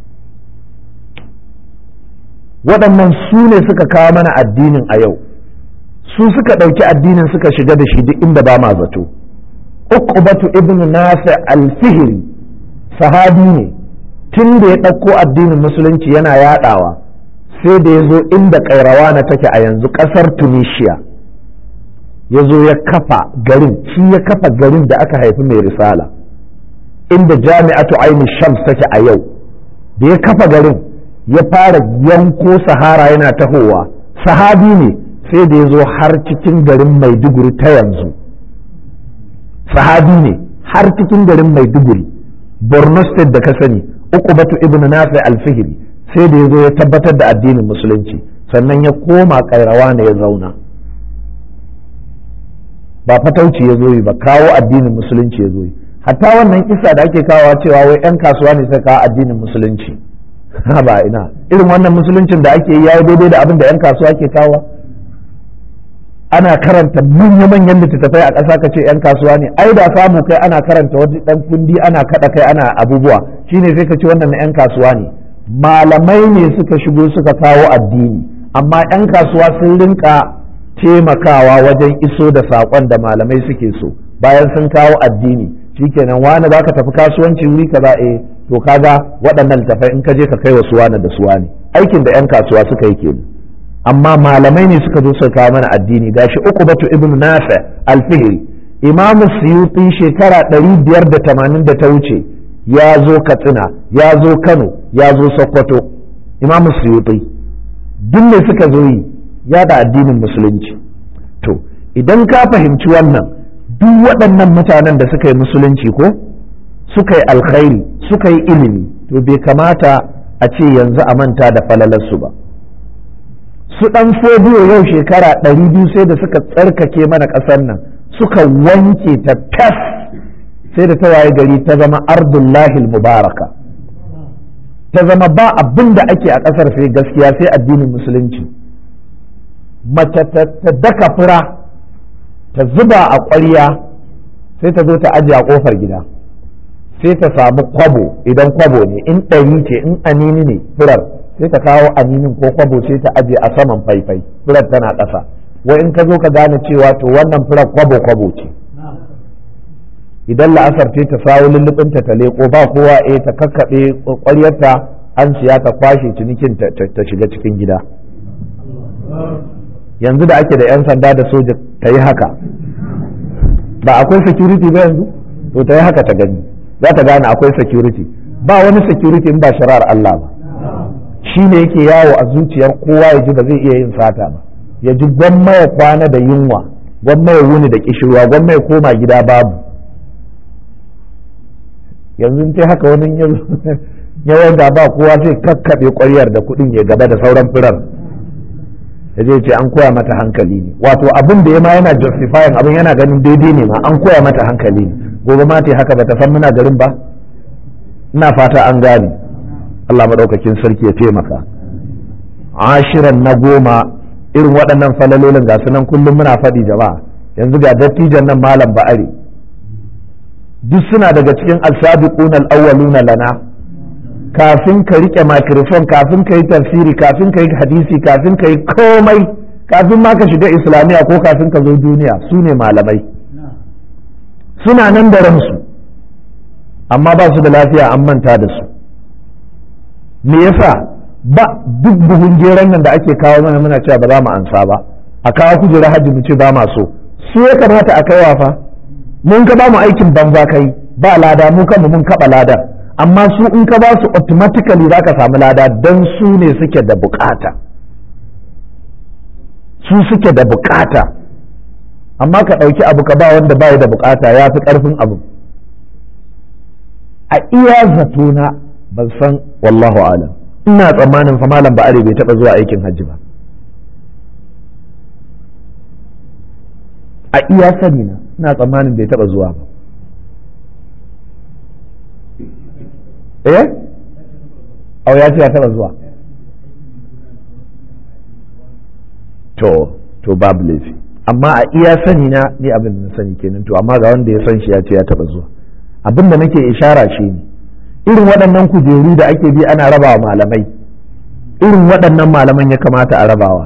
waɗannan su ne suka kawo mana addinin a yau su suka ɗauki addinin suka shiga da shi duk inda ba ma zato uqbatu ibn nafi al-fihri sahabi ne tun da ya ɗauko addinin musulunci yana yaɗawa sai da ya zo inda kairawa na take a yanzu ƙasar tunisia ya zo ya kafa garin shi ya kafa garin da aka haifi mai risala inda jami'atu aini shams take a yau da ya kafa garin ya fara yanko sahara yana tahowa sahabi ne sai da ya zo har cikin garin maiduguri ta yanzu sahabi ne har cikin garin maiduguri borno state da ka sani uqbatu ibnu nafi al-fihri sai da ya zo ya tabbatar da addinin musulunci sannan ya koma kairawa ne ya zauna ba fatauci ya zo yi ba kawo addinin musulunci ya zo yi hatta wannan kisa da ake kawo cewa wai 'yan kasuwa ne suka kawo addinin musulunci ba ina irin wannan musuluncin da ake yi yayi daidai da abin da 'yan kasuwa ke kawo ana karanta manya-manyan littattafai a ƙasa ka ce 'yan kasuwa ne ai da samu kai ana karanta wani ɗan kundi ana kaɗa kai ana abubuwa shine sai ka ce wannan na 'yan kasuwa ne malamai ne suka shigo suka kawo addini amma 'yan kasuwa sun rinka taimakawa wajen iso da saƙon da malamai suke so bayan sun kawo addini shikenan wani baka tafi kasuwanci wuri kaza eh to kaga waɗannan littafai in ka je ka kai wasu wani da su wani aikin da 'yan kasuwa suka yi kenan amma malamai ne suka zo suka kawo mana addini gashi uqbatu ibnu nafi al-fihri imam suyuti shekara 580 da ta wuce ya zo katsina ya zo kano ya zo sokoto imam suyuti duk ne suka zo yi yada addinin musulunci to idan ka fahimci wannan duk waɗannan mutanen da suka yi musulunci ko suka yi alkhairi suka yi ilimi to bai kamata a ce yanzu a manta da falalarsu ba su ɗan fodiyo yau shekara ɗari biyu sai da suka tsarkake mana ƙasar nan suka wanke ta tas sai da ta waye gari ta zama ardullahi mubaraka ta zama ba abin da ake a ƙasar sai gaskiya sai addinin musulunci mace ta daka fura ta zuba a ƙwarya sai ta zo ta ajiye a ƙofar gida sai ta samu kwabo idan kwabo ne in ɗari ce in anini ne furar sai ta kawo aninin ko kwabo sai ta ajiye a saman faifai furar tana ƙasa wai in ka zo ka gane cewa to wannan furar kwabo kwabo ce idan la'asar ce ta sawo lullubinta ta leko ba kowa eh ta kakkaɓe ƙwaryarta an siya ta kwashe cinikin ta shiga cikin gida yanzu da ake da 'yan sanda da soja ta yi haka ba akwai security ba yanzu to ta yi haka ta gani za ta gane akwai security ba wani security in ba shari'ar Allah ba shi ne yake yawo a zuciyar kowa ya ji ba zai iya yin sata ba ya ji gwamma ya kwana da yunwa gwamma ya wuni da kishirwa gwamma ya koma gida babu yanzu ce haka wani yawan da ba kowa sai kakkaɓe ƙwaryar da kuɗin ya gaba da sauran firar ya je ce an koya mata hankali ne wato abin da ya ma yana justifying abin yana ganin daidai ne ma an koya mata hankali ne gobe ma haka ba ta san muna garin ba ina fata an gane Allah maɗaukakin sarki ya taimaka ashiran na goma irin waɗannan falalolin ga sunan kullum muna faɗi jama'a yanzu ga dattijan nan malam ba'ari duk suna daga cikin alsabiqun al-awwaluna lana kafin ka rike microphone kafin ka yi tafsiri kafin ka yi hadisi kafin ka yi komai kafin ma ka shiga islamiya ko kafin ka zo duniya su ne malamai suna nan da ransu amma ba su da lafiya an manta da su me yasa ba duk buhun geron nan da ake kawo mana muna cewa ba za mu ansa ba a kawo kujera hajji mu ce ba ma so su ya kamata a kaiwa fa mun ka ba mu aikin banza kai ba lada mu kanmu mun kaba ladan amma su in ka ba su automatically za ka samu lada don su ne suke da bukata su suke da bukata amma ka ɗauki abu ka ba wanda ba da bukata ya fi ƙarfin abu a iya zatona ban san wallahu alam ina tsammanin fa malam ba'are bai taɓa zuwa aikin hajji ba a iya sani na ina tsammanin bai taɓa zuwa ba eh au ya ce ya taba zuwa to to babu laifi amma a iya sani na ni abin da na sani kenan to amma ga wanda ya san shi ya ce ya taba zuwa abin da nake ishara shi ne irin waɗannan kujeru da ake bi ana rabawa malamai irin waɗannan malaman ya kamata a rabawa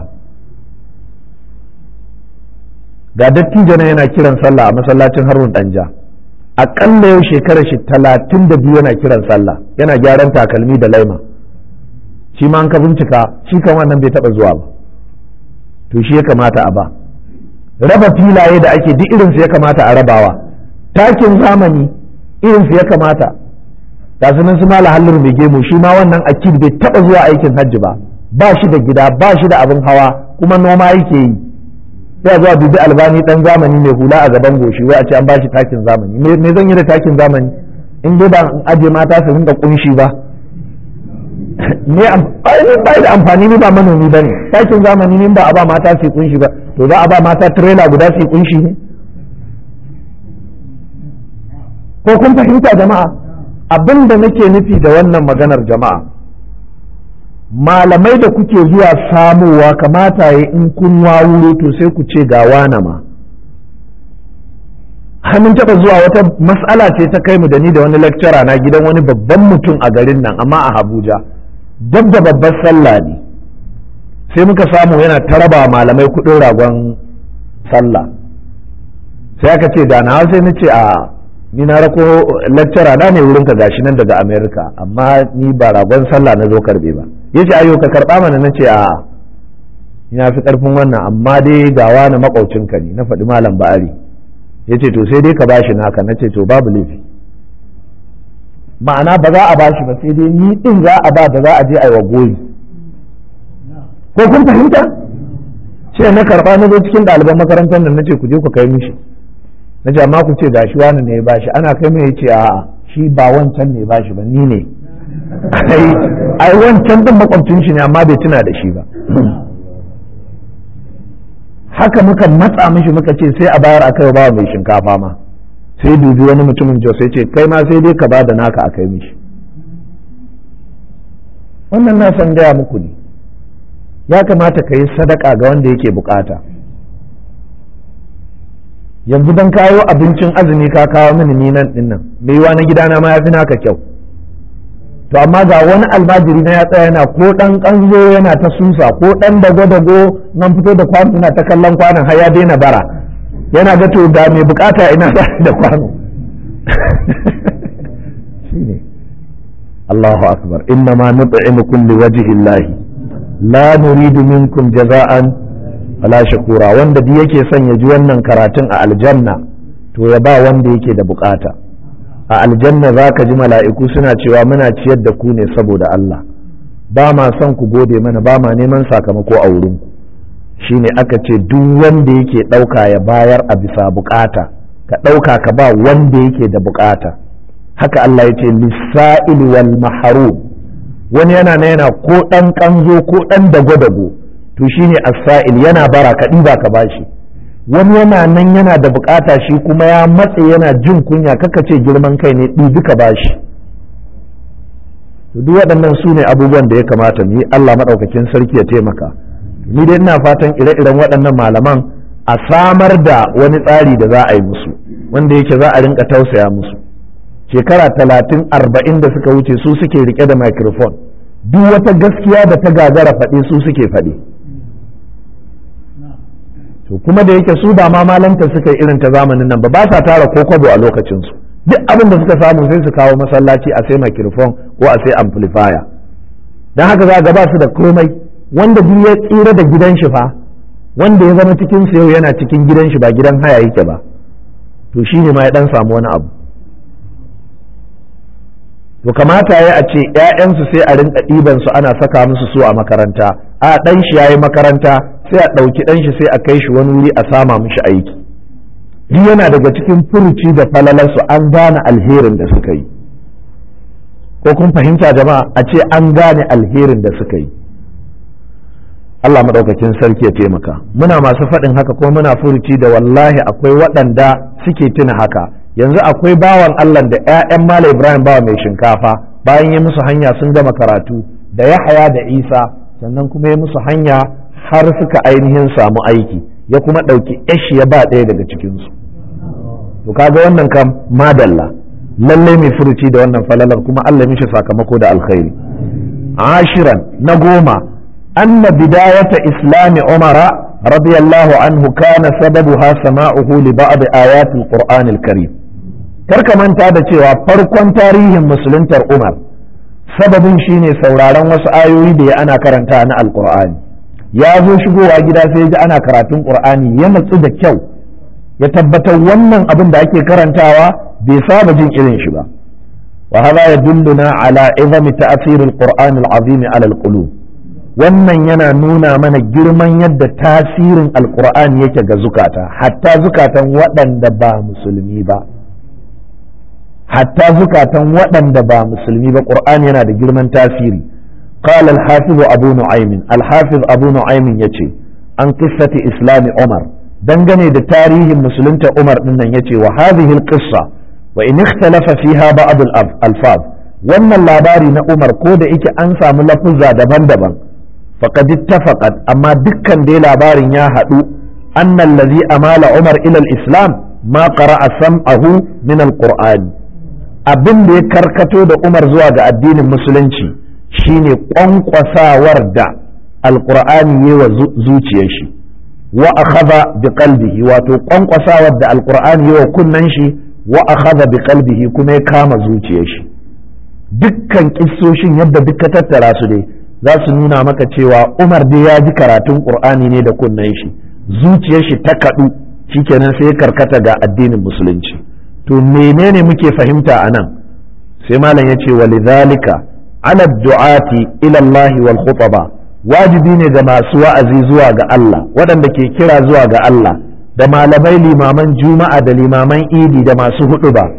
ga dattijo na yana kiran sallah a masallacin harun danja aƙalla yau shekarar shi talatin da biyu yana kiran sallah yana gyaran takalmi da laima shi ma an ka bincika shi kan wannan bai taɓa zuwa ba to shi ya kamata a ba raba filaye da ake duk irinsu ya kamata a rabawa takin zamani irinsu ya kamata ga sunan su mala hallin mai gemu shi ma wannan akid bai taɓa zuwa aikin hajji ba ba shi da gida ba shi da abin hawa kuma noma yake yi sai zuwa dubi albani dan zamani mai hula a gaban goshi wai a ce an ba shi takin zamani me zan yi da takin zamani in dai ba in aje mata su rinka kunshi ba ne ba da amfani ni ba manomi bane takin zamani ne ba a ba mata su kunshi ba to za a ba mata trailer guda su kunshi ne ko kun fahimta jama'a abin da nake nufi da wannan maganar jama'a malamai da kuke zuwa samowa kamata ya in kun wawuro to sai ku ce ga wana ma hannun taɓa zuwa wata mas'ala ce ta kai mu da ni da wani lecturer na gidan wani babban mutum a garin nan amma a Abuja dab da babbar sallah ne sai muka samu yana taraba malamai kuɗin ragon sallah sai aka ce da na sai na ce a ni na rako lecturer na ne wurinka gashi nan daga America amma ni ba ragon sallah na zo karbe ba yace ayo ka karba mana nace a ina fi karfin wannan amma dai ga wani makaucinka ne na faɗi malam ba'ari yace to sai dai ka bashi naka nace to babu laifi ma'ana ba za a bashi ba sai dai ni din za a ba da za a je a yi wa goyi ko kun fahimta sai na karba na zo cikin ɗaliban makarantar nan nace ku je ku kai mishi nace amma ku ce gashi wani ne ya bashi ana kai mai yace a'a shi ba wancan ne bashi ba ni ne ai wancan din makwabcin shi ne amma bai tuna da shi ba haka muka matsa mishi muka ce sai a bayar a kai ba mai shinkafa ma sai dubi wani mutumin jos sai ce kai ma sai dai ka ba da naka a kai mishi wannan na san gaya muku ne ya kamata ka yi sadaka ga wanda yake bukata yanzu don kawo abincin azumi ka kawo mini ni nan din nan mai yiwa na gidana ma ya fi naka kyau to amma ga wani almajiri na ya tsaya yana ko dan kanzo yana ta susa ko dan dago dago nan fito da kwano yana ta kallon kwanon har ya daina bara yana ga to ga mai bukata ina da kwano shine Allahu akbar inna ma nut'imukum liwajhi Allah la nuridu minkum jaza'an wala shakura wanda duk yake son ya ji wannan karatun a aljanna to ya ba wanda yake da bukata a aljanna za ka ji mala'iku suna cewa muna ciyar da ku ne saboda Allah ba ma son ku gode mana ba ma neman sakamako a wurinku shine aka ce duk wanda yake ɗauka ya bayar a bisa bukata ka ɗauka ka ba wanda yake da bukata haka Allah ya ce lissa'il wal maharum wani yana na yana ko ɗan ƙanzo ko ɗan dago-dago to shine as-sa'il yana bara ka ɗiba ka bashi wani yana nan yana da bukata shi kuma ya matse yana jin kunya kaka ce girman kai ne ɗibi ka bashi to duk waɗannan su ne abubuwan da ya kamata mu yi Allah maɗaukakin sarki ya taimaka ni dai ina fatan ire-iren waɗannan malaman a samar da wani tsari da za a yi musu wanda yake za a rinka tausaya musu shekara talatin arba'in da suka wuce su suke rike da microphone duk wata gaskiya da ta gagara faɗi su suke faɗi to kuma da yake su ba ma malanta suka yi irin ta zamanin nan ba ba sa tara ko kwabo a lokacinsu duk abin da suka samu sai su kawo masallaci a sai microphone ko a sai amplifier don haka za ga ba su da komai wanda duk ya tsira da gidan shi fa wanda ya zama cikin sa yau yana cikin gidan shi ba gidan haya yake ba to shine ma ya dan samu wani abu to kamata ya a ce ‘ya'yansu sai a rinka ɗiban su ana saka musu su a makaranta a ɗan shi yayi makaranta sai a ɗauki ɗan shi sai a kai shi wani wuri a sama mishi aiki duk yana daga cikin furuci da falalarsu an gane alherin da suka yi ko kun fahimta jama'a a ce an gane alherin da suka yi Allah maɗaukakin sarki ya taimaka muna masu faɗin haka ko muna furuci da wallahi akwai waɗanda suke tuna haka yanzu akwai bawan Allah da 'ya'yan Malam Ibrahim bawa mai shinkafa bayan ya musu hanya sun gama karatu da Yahaya da Isa sannan kuma ya musu hanya har suka ainihin samu aiki ya kuma ɗauki yashi ya ba ɗaya daga cikinsu to kaga wannan kam madalla lalle mai furuci da wannan falalar kuma Allah mishi sakamako da alkhairi ashiran na goma anna bidayata islami umara radiyallahu anhu kana sababuha sama'uhu li ba'd ayatil qur'anil karim karka manta da cewa farkon tarihin musuluntar umar sababin shine sauraron wasu ayoyi da ya ana karanta na alkur'ani ya zo shigowa gida sai ji ana karatun qur'ani ya natsu da kyau ya tabbatar wannan abin da ake karantawa bai saba jin irin shi ba wa hada yadulluna ala izami ta'sir alqur'an alazim ala alqulub wannan yana nuna mana girman yadda tasirin alqur'ani yake ga zukata hatta zukatan waɗanda ba musulmi ba hatta zukatan waɗanda ba musulmi ba ƙur'ani yana da girman tasiri qala al-hafiz abu nu'aym al-hafiz abu nu'aym yace an qissati islam umar dangane da tarihin musulunta umar din nan yace wa hadhihi al-qissa wa in ikhtalafa fiha ba'd al-alfaz wannan labari na umar ko da yake an samu lafuzza daban-daban faqad ittafaqat amma dukkan dai labarin ya haɗu anna allazi amala umar ila al-islam ma qara'a sam'ahu min al-qur'ani abin da ya karkato da Umar zuwa ga addinin musulunci shine kwankwasawar da alkur'ani ya wa zuciyar shi wa akhadha bi qalbihi wato kwankwasawar da alkur'ani ya wa kunnan shi wa akhadha bi qalbihi kuma ya kama zuciyar shi dukkan kissoshin yadda duka tattara su dai za su nuna maka cewa Umar dai ya ji karatun Qur'ani ne da kunnan shi zuciyar shi ta kadu shikenan sai ya karkata ga addinin musulunci to menene muke fahimta a nan sai malam ya ce walidhalika ala du'ati ila Allah wal khutaba wajibi ne ga masu wa'azi zuwa ga Allah waɗanda ke kira zuwa ga Allah da malamai limaman juma'a da limaman idi da masu hudu ba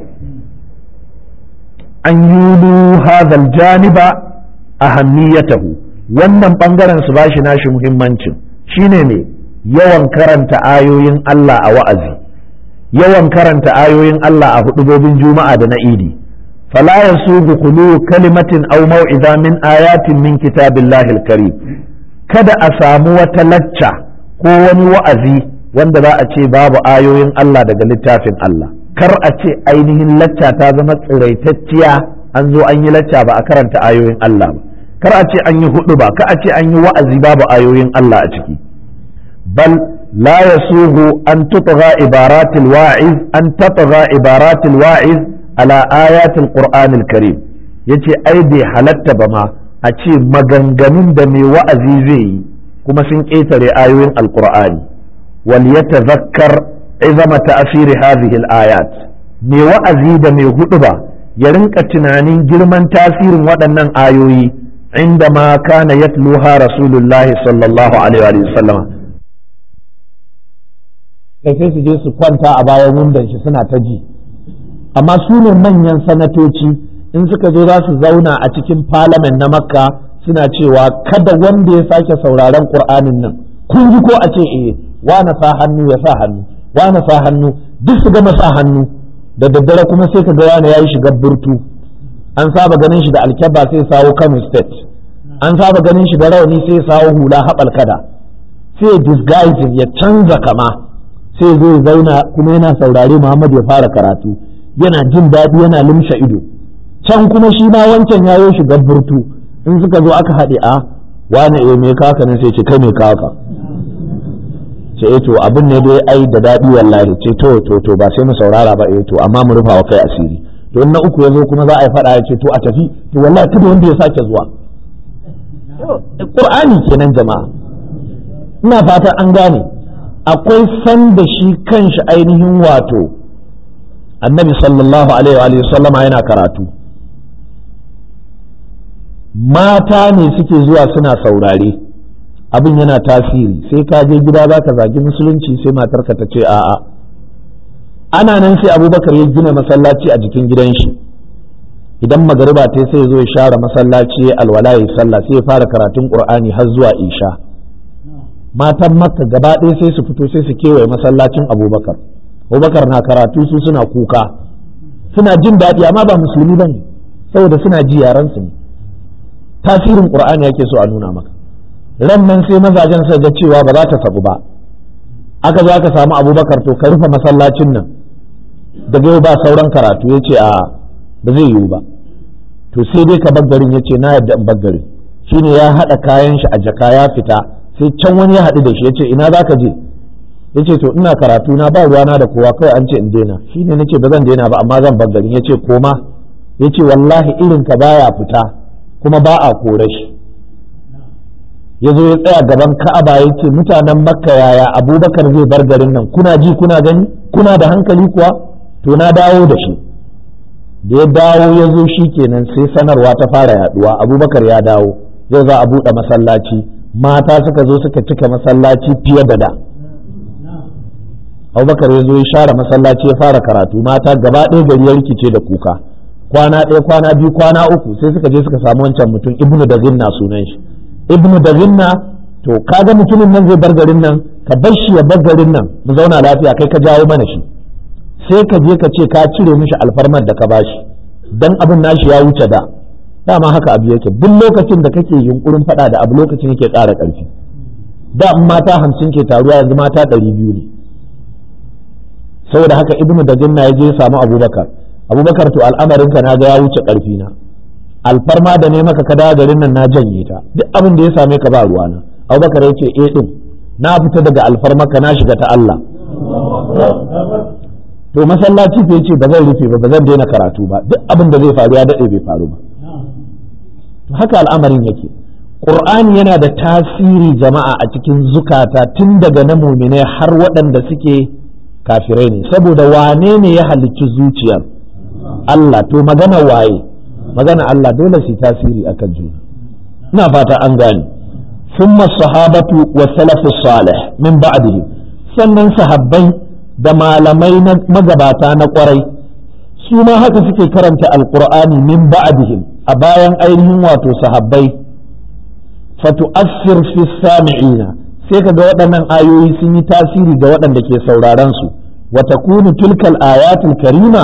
an yulu hadhal janiba ahammiyatahu wannan bangaren su bashi nashi muhimmancin shine ne yawan karanta ayoyin Allah a wa'azi yawan karanta ayoyin Allah a hudubobin juma'a da na idi fala yasubu khulu kalimatin aw mau'iza min ayatin min kitabillahi al-karim kada a samu wata lacca ko wani wa'azi wanda za a ce babu ayoyin Allah daga littafin Allah kar a ce ainihin lacca ta zama tsiraitacciya an zo an yi lacca ba a karanta ayoyin Allah ba kar a ce an yi hudu ba kar a ce an yi wa'azi babu ayoyin Allah a ciki bal la yasuhu an tutgha ibaratil wa'iz an tatgha ibaratil wa'iz ala ayatil qur'anil karim yace ai bai halatta ba ma a ce maganganun da mai wa'azi zai yi kuma sun ƙetare ayoyin alqur'ani wal yatazakkar izama ta'asiri hadhihi al-ayat mai wa'azi da mai huduba ya rinka tunanin girman tasirin waɗannan ayoyi inda ma kana yatluha rasulullahi sallallahu alaihi wa sallama sai su je su kwanta a bayan wundan shi suna ta ji amma su ne manyan sanatoci in suka zo za su zauna a cikin parliament na makka suna cewa kada wanda ya sake sauraron qur'anin nan kun ji ko a ce eh na sa hannu ya sa hannu wane sa hannu duk su gama sa hannu da daddare kuma sai ka ga wane yayi shiga burtu an saba ganin shi da alkyabba sai sawo Kano state an saba ganin shi da rawani sai sawo hula haɓal kada sai disguising ya canza kama sai zo ya zauna kuma yana saurare Muhammad ya fara karatu yana jin daɗi yana limsha ido can kuma shi ma wancan yayo shiga burtu in suka zo aka haɗe a wane eh me kaka ne sai ce kai me kaka ce eh to abin ne dai ai da daɗi wallahi ce to to to ba sai mu saurara ba eh to amma mu rufa wa kai asiri to in na uku yazo kuma za a yi faɗa ya ce to a tafi to wallahi kada wanda ya sake zuwa Qur'ani kenan jama'a ina fatan an gane akwai san da shi kanshi ainihin wato annabi sallallahu alaihi wa sallama yana karatu mata ne suke zuwa suna saurare abin yana tasiri sai ka je gida za ka zagi musulunci sai matarka ta ce a'a ana nan sai abubakar ya gina masallaci a jikin gidan shi idan magariba ta sai zo ya share masallaci alwala ya sallah sai ya fara karatun qur'ani har zuwa isha matan makka gaba ɗaya sai su fito sai su kewaye masallacin abubakar abubakar na karatu su suna kuka suna jin daɗi amma ba musulmi ba ne saboda suna ji yaransu ne tasirin qur'ani yake so a nuna maka ran nan sai mazajen sai ga cewa ba za ta sabu ba aka zo aka samu abubakar to ka rufe masallacin nan daga yau ba sauran karatu ya ce a ba zai yiwu ba to sai dai ka baggarin ya ce na yadda in baggarin shine ya haɗa kayan shi a jaka ya fita sai can wani ya haɗu da shi ya ce ina za ka je ya ce to ina karatu na ba ruwana da kowa kawai an ce in daina shine nace ba zan daina ba amma zan baggarin ya ce koma ya ce wallahi irin ka baya fita kuma ba a kore shi ya zo ya tsaya gaban ka'aba ya ce mutanen makka yaya abubakar zai bar garin nan kuna ji kuna gani kuna da hankali kuwa to na dawo da shi da ya dawo ya zo shi kenan sai sanarwa ta fara yaduwa abubakar ya dawo yau za a buɗe masallaci mata suka zo suka cika masallaci fiye da da abubakar ya zo ya share masallaci ya fara karatu mata gaba ɗaya gari ya rikice da kuka kwana ɗaya kwana biyu kwana uku sai suka je suka samu wancan mutum ibnu da zinna sunan shi ibnu da zinna to kaga mutumin nan zai bar garin nan ka bar shi ya bar garin nan mu zauna lafiya kai ka jawo mana shi sai ka je ka ce ka cire mishi alfarmar da ka bashi dan abin nashi ya wuce da dama haka abu yake duk lokacin da kake yunkurin faɗa da abu lokacin yake ƙara ƙarfi da in mata hamsin ke taruwa yanzu mata ɗari biyu ne saboda haka ibnu da zinna ya je ya samu abubakar abubakar to al'amarin ka na ga ya wuce ƙarfi na alfarma da ne maka ka dawo garin nan na janye ta duk abin da ya same ka ba ruwana abubakar ya ce eh din na fita daga alfarmaka na shiga ta Allah to masallaci fa yace ba zan rufe ba ba zan daina karatu ba duk abin da zai faru ya dade bai faru ba to haka al'amarin yake qur'ani yana da tasiri jama'a a cikin zukata tun daga na muminai har waɗanda suke kafirai ne saboda wane ne ya halicci zuciyar Allah to magana waye magana Allah dole su tasiri akan juna ina fata an gane ثم الصحابة والسلف الصالح من بعده sannan sahabbai da malamai na magabata na kwarai su ma haka suke karanta alkur'ani min ba'dihim a bayan ainihin wato sahabbai fatu'assir fi sami'ina sai kaga waɗannan ayoyi sun yi tasiri ga waɗanda ke sauraron su wa takunu tilkal ayatul karima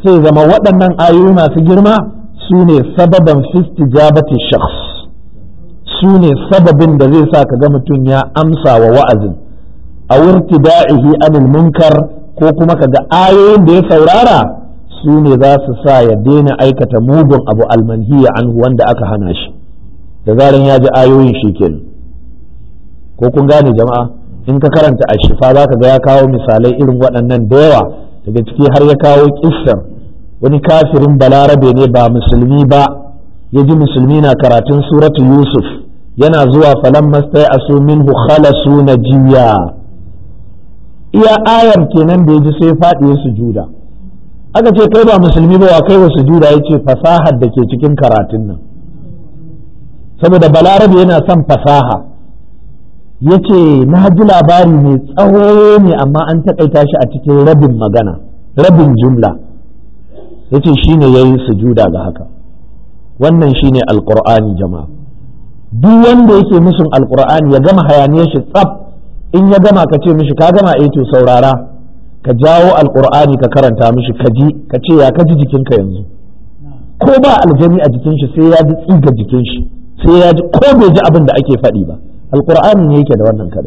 sai zama waɗannan ayoyi masu girma su ne sababan fistijabati shakhs su ne sababin da zai sa ka ga mutum ya amsa wa wa'azin a wurtida'ihi anil munkar ko kuma ka ga ayoyin da ya saurara su ne za su sa ya daina aikata mugun abu almanhiya anhu wanda aka hana shi da zaran ya ji ayoyin shi kenan ko kun gane jama'a in ka karanta a shifa za ka ga ya kawo misalai irin waɗannan da yawa daga ciki har ya kawo kissar wani kafirin balarabe ne ba musulmi ba ya ji musulmi na karatun suratu yusuf yana zuwa falan mastai asu minhu khalasu najiya iya ayar kenan da ya ji sai faɗi ya sujuda aka ce kai ba musulmi ba wa kai wa sujuda ya ce fasahar da ke cikin karatun nan saboda balarabe yana son fasaha ya ce na ji labari mai tsawo ne amma an taƙaita shi a cikin rabin magana rabin jumla ya ce shi ne ya yi sujuda ga haka wannan shi ne alƙur'ani jama'a duk wanda yake musun alƙur'ani ya gama hayaniyar shi tsaf in ya gama ka ce mishi ka gama eh to saurara ka jawo alƙur'ani ka karanta mishi ka ji ka ce ya ka ji jikinka yanzu ko ba aljani a jikin shi sai ya ji tsiga jikin shi sai ya ji ko bai ji abin da ake faɗi ba alkur'ani ne yake da wannan kare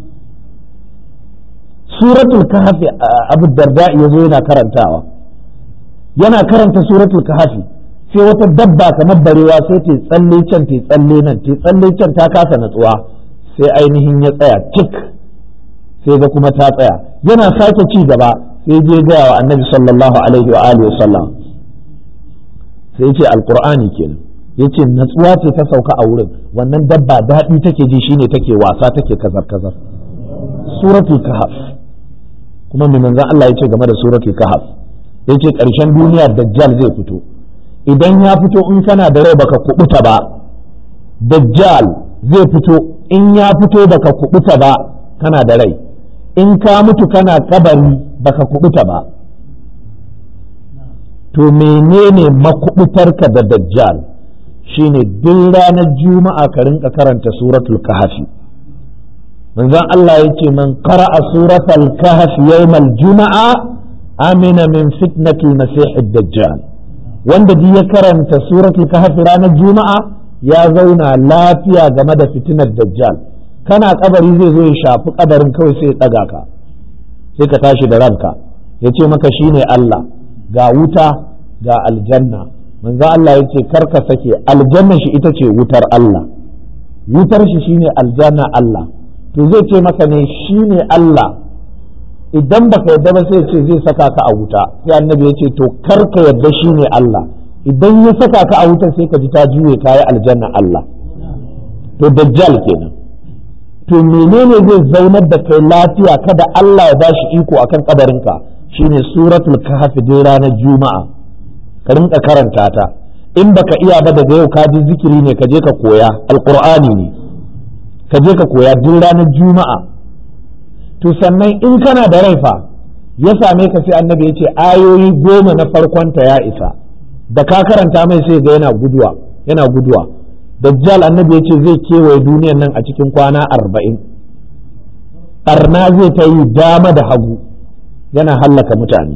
suratul kahfi abu darda ya zo yana karantawa yana karanta suratul kahfi sai wata dabba kamar barewa sai ta tsalle can ta tsalle nan ta tsalle can ta kasa natsuwa sai ainihin ya tsaya tik sai ga kuma ta tsaya yana sake ci gaba sai je gaya wa annabi sallallahu alaihi wa alihi wasallam sai ya ce alkur'ani kenan yace natsuwa ce ta sauka a wurin wannan dabba daɗi take ji shine take wasa take kazar kazar suratul kahf kuma mai manzon Allah yace game da suratul kahf yace ƙarshen duniya dajjal zai fito idan ya fito in kana da rai baka kubuta ba dajjal zai fito in ya fito baka kubuta ba kana da rai in ka mutu kana kabari baka kubuta ba to menene makubutarka da dajjal shine duk ranar juma'a ka rinka karanta suratul kahfi manzon Allah ya ce man qara'a suratul kahfi yawmal juma'a amina min fitnatil masih dajjal wanda duk ya karanta suratul kahfi ranar juma'a ya zauna lafiya game da fitinar dajjal kana kabari zai zo ya shafi kabarin kawai sai ya daga ka sai ka tashi da ranka ya ce maka shine Allah ga wuta ga aljanna manzo Allah ya ce karka sake aljanna shi ita ce wutar Allah wutar shi shine aljanna Allah to zai ce maka ne shine Allah idan baka yadda ba sai ce zai saka ka a wuta sai annabi ya ce to karka yadda shine Allah idan ya saka ka a wuta sai ka ji ta juye kayi aljanna Allah to dajjal kenan to menene zai zaunar da kai lafiya kada Allah ya bashi iko akan kabarinka shine suratul kahfi dai ranar juma'a ka rinka karanta ta in baka iya ba daga yau ka ji zikiri ne ka je ka koya alqur'ani ne ka je ka koya duk ranar juma'a to sannan in kana da rai fa ya same ka sai annabi ya ce ayoyi goma na farkonta ya isa da ka karanta mai sai ga yana guduwa yana guduwa dajjal annabi ya ce zai kewaye duniyan nan a cikin kwana arba'in ɓarna zai ta yi dama da hagu yana hallaka mutane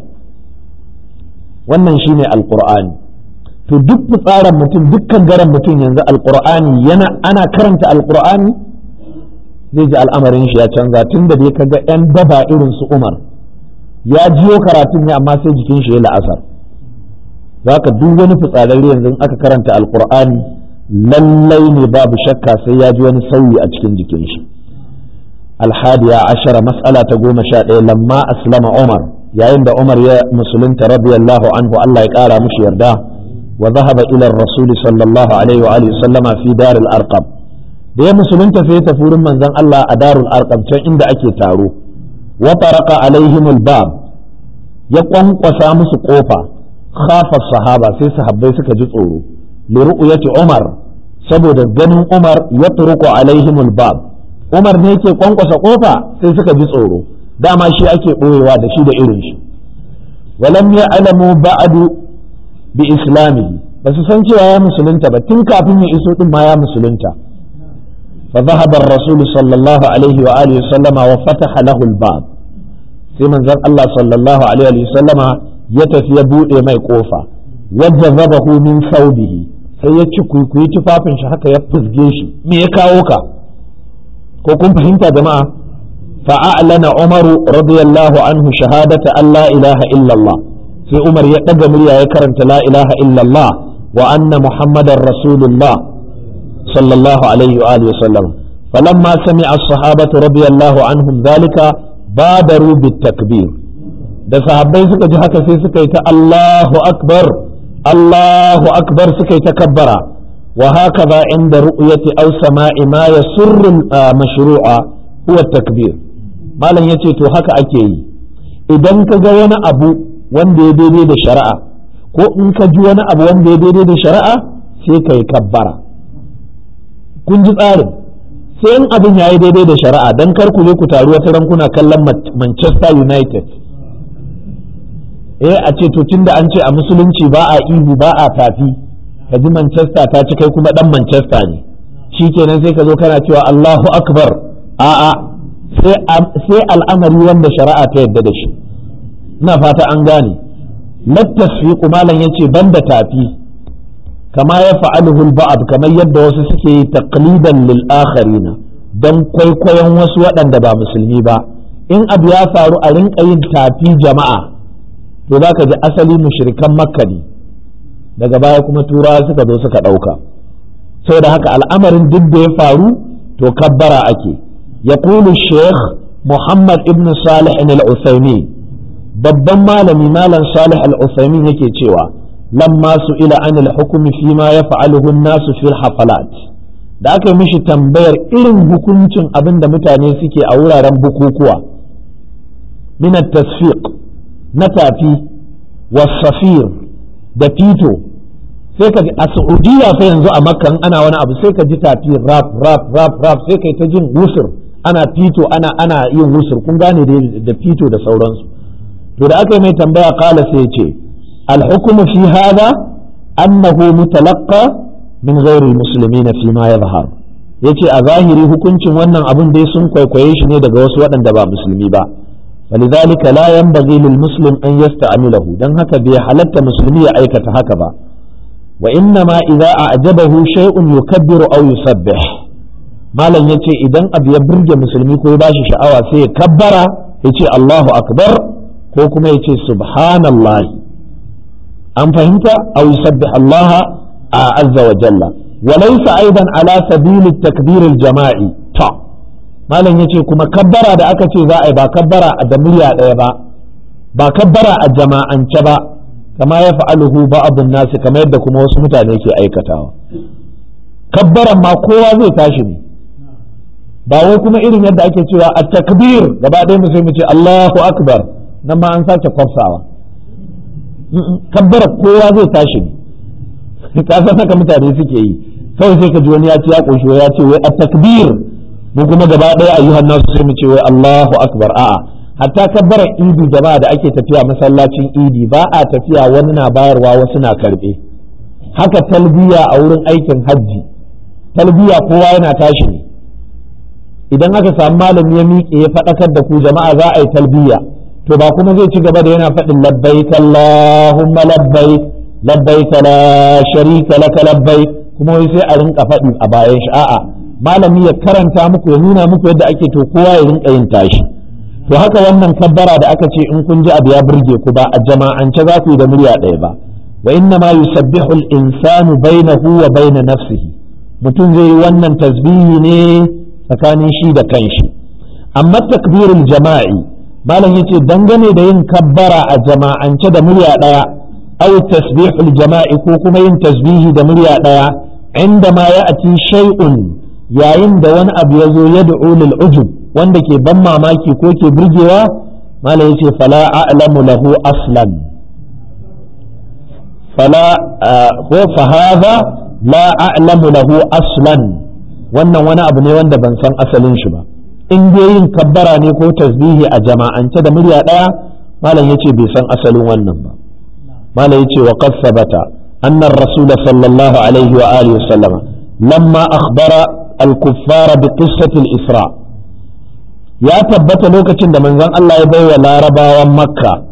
wannan shine alqur'ani to duk fitsarin mutum dukkan garan mutum yanzu alqur'ani yana ana karanta alqur'ani zai ji al'amarin shi ya canza tun da dai kaga yan daba irin su Umar ya jiyo karatun ne amma sai jikin shi ya la'asar zaka duk wani fitsararre yanzu aka karanta alqur'ani lallai ne babu shakka sai ya ji wani sauyi a cikin jikin shi alhadiya ashara mas'ala ta goma sha ɗaya lamma aslama Umar yayin da Umar ya musulunta radiyallahu anhu Allah ya kara mushi yarda wa zahaba ila rasul sallallahu alaihi wa alihi sallama fi dar al-arqam da ya musulunta sai ta furin manzon Allah a darul arqam can inda ake taro wa taraqa alaihim al-bab ya kwankwasa musu kofa khafa sahaba sai sahabbai suka ji tsoro li ru'yati Umar saboda ganin Umar ya turuku alaihim al-bab Umar ne yake kwankwasa kofa sai suka ji tsoro dama shi ake ɓoyewa da shi da irin shi walam ya alamu ba'adu bi islamihi ba su san cewa ya musulunta ba tun kafin ya iso din ma ya musulunta fa dhahaba ar-rasul sallallahu alaihi wa alihi sallama wa fataha lahu al-bab sai manzon Allah sallallahu alaihi wa sallama ya tafi ya buɗe mai ƙofa wajen zaba min saubihi sai ya ci kuikuyi tufafin shi haka ya fusge shi me ya kawo ka ko kun fahimta jama'a fa'alana umaru radiyallahu anhu shahadata an la ilaha illallah sai umar ya ɗaga murya ya karanta la ilaha illallah wa anna muhammadar rasulullah sallallahu alaihi wa alihi wasallam falamma sami'a as-sahabatu radiyallahu anhum dhalika badaru bit-takbir da sahabbai suka ji haka sai suka yi ta Allahu akbar Allahu akbar suka yi ta kabbara wa hakaza inda ru'yati aw sama'i ma yasurru mashru'a huwa takbir malam yace to haka ake yi idan ka ga wani abu wanda ya daidai da shari'a ko in ka ji wani abu wanda ya daidai da shari'a sai ka yi kabbara kun ji tsarin sai in abin ya yi daidai da shari'a dan kar ku je ku taru wata rankuna kallon Manchester United eh a ce to tunda an ce a musulunci ba a ihu ba a tafi ka ji Manchester ta ci kai kuma dan Manchester ne shikenan sai ka zo kana cewa Allahu akbar a'a sai al'amari wanda shari'a ta yadda da shi ina fata an gane lattasfiqu malam yace banda tafi kama ya fa'aluhu ba'd kamar yadda wasu suke yi taqlidan lil akharina dan kwaikwayon wasu waɗanda ba musulmi ba in abu ya faru a rinka yin tafi jama'a to za ka ji asali mushrikan makka ne daga baya kuma turawa suka zo suka ɗauka saboda haka al'amarin duk da ya faru to kabbara ake يقول الشيخ محمد ابن صالح العثيمين babban malami malam salih al-usaimin yake cewa lamma su ila an al-hukumi fi ma ya fa'aluhu nasu fil hafalat da aka yi mishi tambayar irin hukuncin abin da mutane suke a wuraren bukukuwa min tasfiq na tafi wasafir da fito sai ka a saudiya fa yanzu a makkan ana wani abu sai ka ji tafi rap rap rap rap sai kai ta jin wusur ana fito ana ana yin wusur kun gane da fito da sauransu to da aka yi mai tambaya kala sai ya ce alhukumu fi hada annahu mutalaqqa min ghairi almuslimina fi ma yadhhar yace a zahiri hukuncin wannan abun dai sun kwaikwaye shi ne daga wasu waɗanda ba musulmi ba فلذلك لا ينبغي للمسلم أن يستعمله دن هكا بحلت مسلمية أيكة هكذا وإنما إذا أعجبه شيء يكبر أو يسبح malam ya ce idan abu ya burge musulmi ko ya bashi sha'awa sai ya kabbara ya ce Allahu akbar ko kuma ya ce subhanallah an fahimta aw yusabbih Allah azza wa jalla wa laysa aidan ala sabili takbir al-jama'i ta malam yace kuma kabbara da aka ce za a yi ba kabbara a da murya ɗaya ba ba kabbara a jama'ance ba kama ya fa'aluhu ba'dun nasi kamar yadda kuma wasu mutane ke aikatawa kabbaran ma kowa zai tashi ne ba wai kuma irin yadda ake cewa a takbir gaba ɗaya mu sai mu ce Allahu akbar nan ma an sace kwafsawa kabbara kowa zai tashi ne ka san haka mutane suke yi kawai sai ka ji wani ya ce ya koshi ya ce wai a takbir mu kuma gaba ɗaya ayyuhan nasu sai mu ce wai Allahu akbar a'a hatta kabbarar idi jama'a da ake tafiya masallacin idi ba a tafiya wani na bayarwa wasu na karbe haka talbiya a wurin aikin hajji talbiya kowa yana tashi ne idan aka samu malami ya miƙe ya faɗakar da ku jama'a za a yi talbiya to ba kuma zai ci gaba da yana faɗin labbaik Allahumma labbaik labbaik la sharika laka labbaik kuma wai sai a rinka faɗi a bayan shi a'a malami ya karanta muku ya nuna muku yadda ake to kowa ya rinka yin tashi to haka wannan kabbara da aka ce in kun ji abu ya burge ku ba a jama'ance za ku yi da murya ɗaya ba wa inna ma yusabbihu al-insanu bainahu wa baina nafsihi mutum zai yi wannan tasbihi ne tsakanin shi da kanshi amma takbirul jama'i malam yace dangane da yin kabbara a jama'ance da murya ɗaya aw tasbihul jama'i ko kuma yin tasbihi da murya ɗaya inda ma ya'ti shay'un yayin da wani abu ya zo ya da'u lil ujub wanda ke ban mamaki ko ke burgewa malam yace fala a'lamu lahu aslan fala ko fa hadha la a'lamu lahu aslan wannan wani abu ne wanda ban san asalin shi ba in dai yin kabbara ne ko tasbihi a jama'ance da murya daya malam yace bai san asalin wannan ba malam yace wa qad sabata anna ar-rasul sallallahu alaihi wa alihi wa sallama lamma akhbara al-kuffar bi qissati al-isra' ya tabbata lokacin da manzon Allah ya baiwa larabawan makka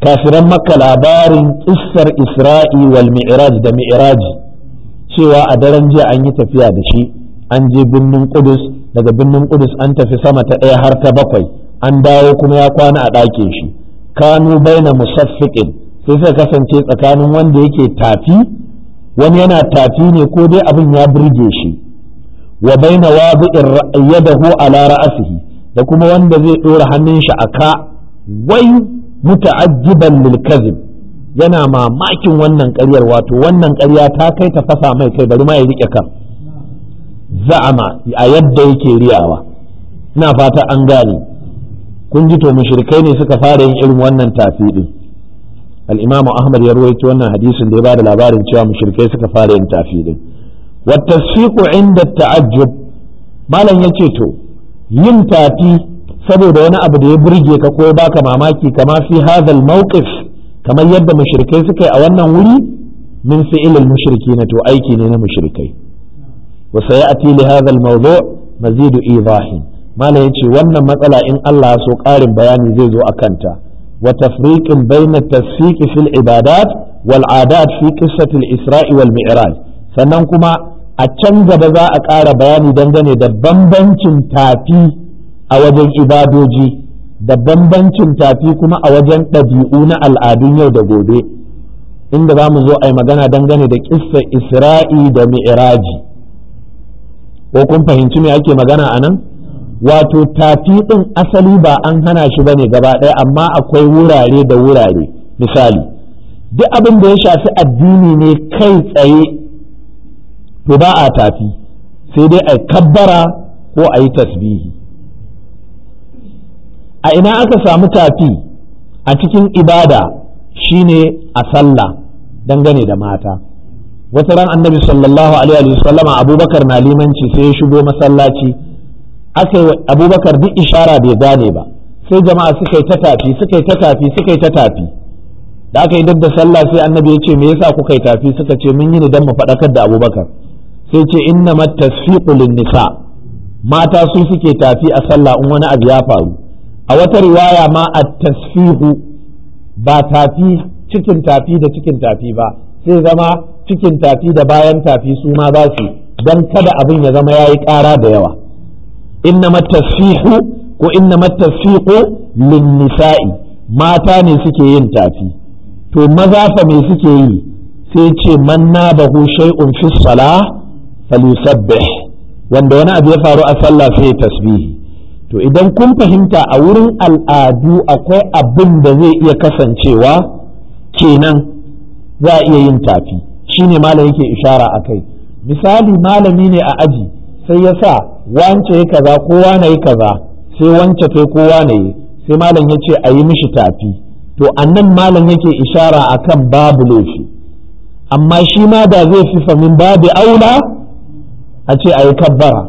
kafiran makka labarin kissar isra'i wal mi'raj da mi'raji cewa a daren jiya an yi tafiya da shi an je birnin kudus daga birnin kudus an tafi sama ta ɗaya har ta bakwai an dawo kuma ya kwana a ɗakin shi kanu baina musaffiqin sai suka kasance tsakanin wanda yake tafi wani yana tafi ne ko dai abin ya burge shi wa baina wadi'ir yadahu ala ra'sihi da kuma wanda zai ɗora hannun shi a ka wai muta'ajjiban lil kazib yana mamakin wannan ƙaryar wato wannan ƙarya ta kai ta fasa mai kai bari ma ya rike kan za'ama a yadda yake riyawa ina fata an gane kun ji to mushrikai ne suka fara yin irin wannan tafi din al-imamu ahmad ya ruwaito wannan hadisin da ya bada labarin cewa mushrikai suka fara yin tafi din wa tasfiqu inda ta'ajjub malam yace to yin tafi saboda wani abu da ya burge ka ko ya baka mamaki kama fi hadha mawqif kamar yadda mushrikai suka yi a wannan wuri min fi'ilil mushrikin to aiki ne na mushrikai wa sayati li hadha al-mawdu' mazidu idahin malam yace wannan matsala in Allah ya so ƙarin bayani zai zo akan ta wa tafriqin bayna tasfiq fil ibadat wal adat fi qissati al-isra'i wal mi'raj sannan kuma a can gaba za a ƙara bayani dangane da bambancin tafi a wajen ibadoji da bambancin tafi kuma a wajen ɗabi'u na al'adun yau da gobe inda za mu zo a yi magana dangane da ƙissa isra'i da mi'raji ko kun fahimci me ake magana a nan wato tafi ɗin asali ba an hana shi bane gaba ɗaya amma akwai wurare da wurare misali duk abin da ya shafi addini ne kai tsaye to ba a tafi sai dai a kabbara ko a yi tasbihi a ina aka samu tafi a cikin ibada shine a sallah dangane da mata wata ran annabi sallallahu alaihi wa sallama abubakar na limanci sai ya shigo masallaci aka yi abubakar duk ishara bai gane ba sai jama'a suka yi ta tafi suka yi ta tafi suka yi ta tafi da aka yi da sallah sai annabi ya ce me yasa kuka yi tafi suka ce mun yi ni dan mu faɗakar da abubakar sai ce inna tasfiqu lin nisa mata su suke tafi a sallah in wani abu ya faru a wata riwaya ma a tasfihu ba tafi cikin tafi da cikin tafi ba sai zama cikin tafi da bayan tafi su ma za su don kada abin ya zama ya yi ƙara da yawa inna tasfihu ko inna tasfihu lin nisa'i mata ne suke yin tafi to maza fa me suke yi sai ce man nabahu shay'un fi salah falyusabbih wanda wani abu ya faru a sallah sai ya tasbihi to idan kun fahimta a wurin al'adu akwai abin da zai iya kasancewa kenan za a iya yin tafi shine malam yake ishara a kai misali malami ne a aji sai ya sa wance ya kaza kowa na yi kaza sai wance ta kowa na yi sai malam ya ce a yi mishi tafi to annan malam yake ishara a kan babu laifi amma shi ma da zai fi famin babu aula a ce a yi kabbara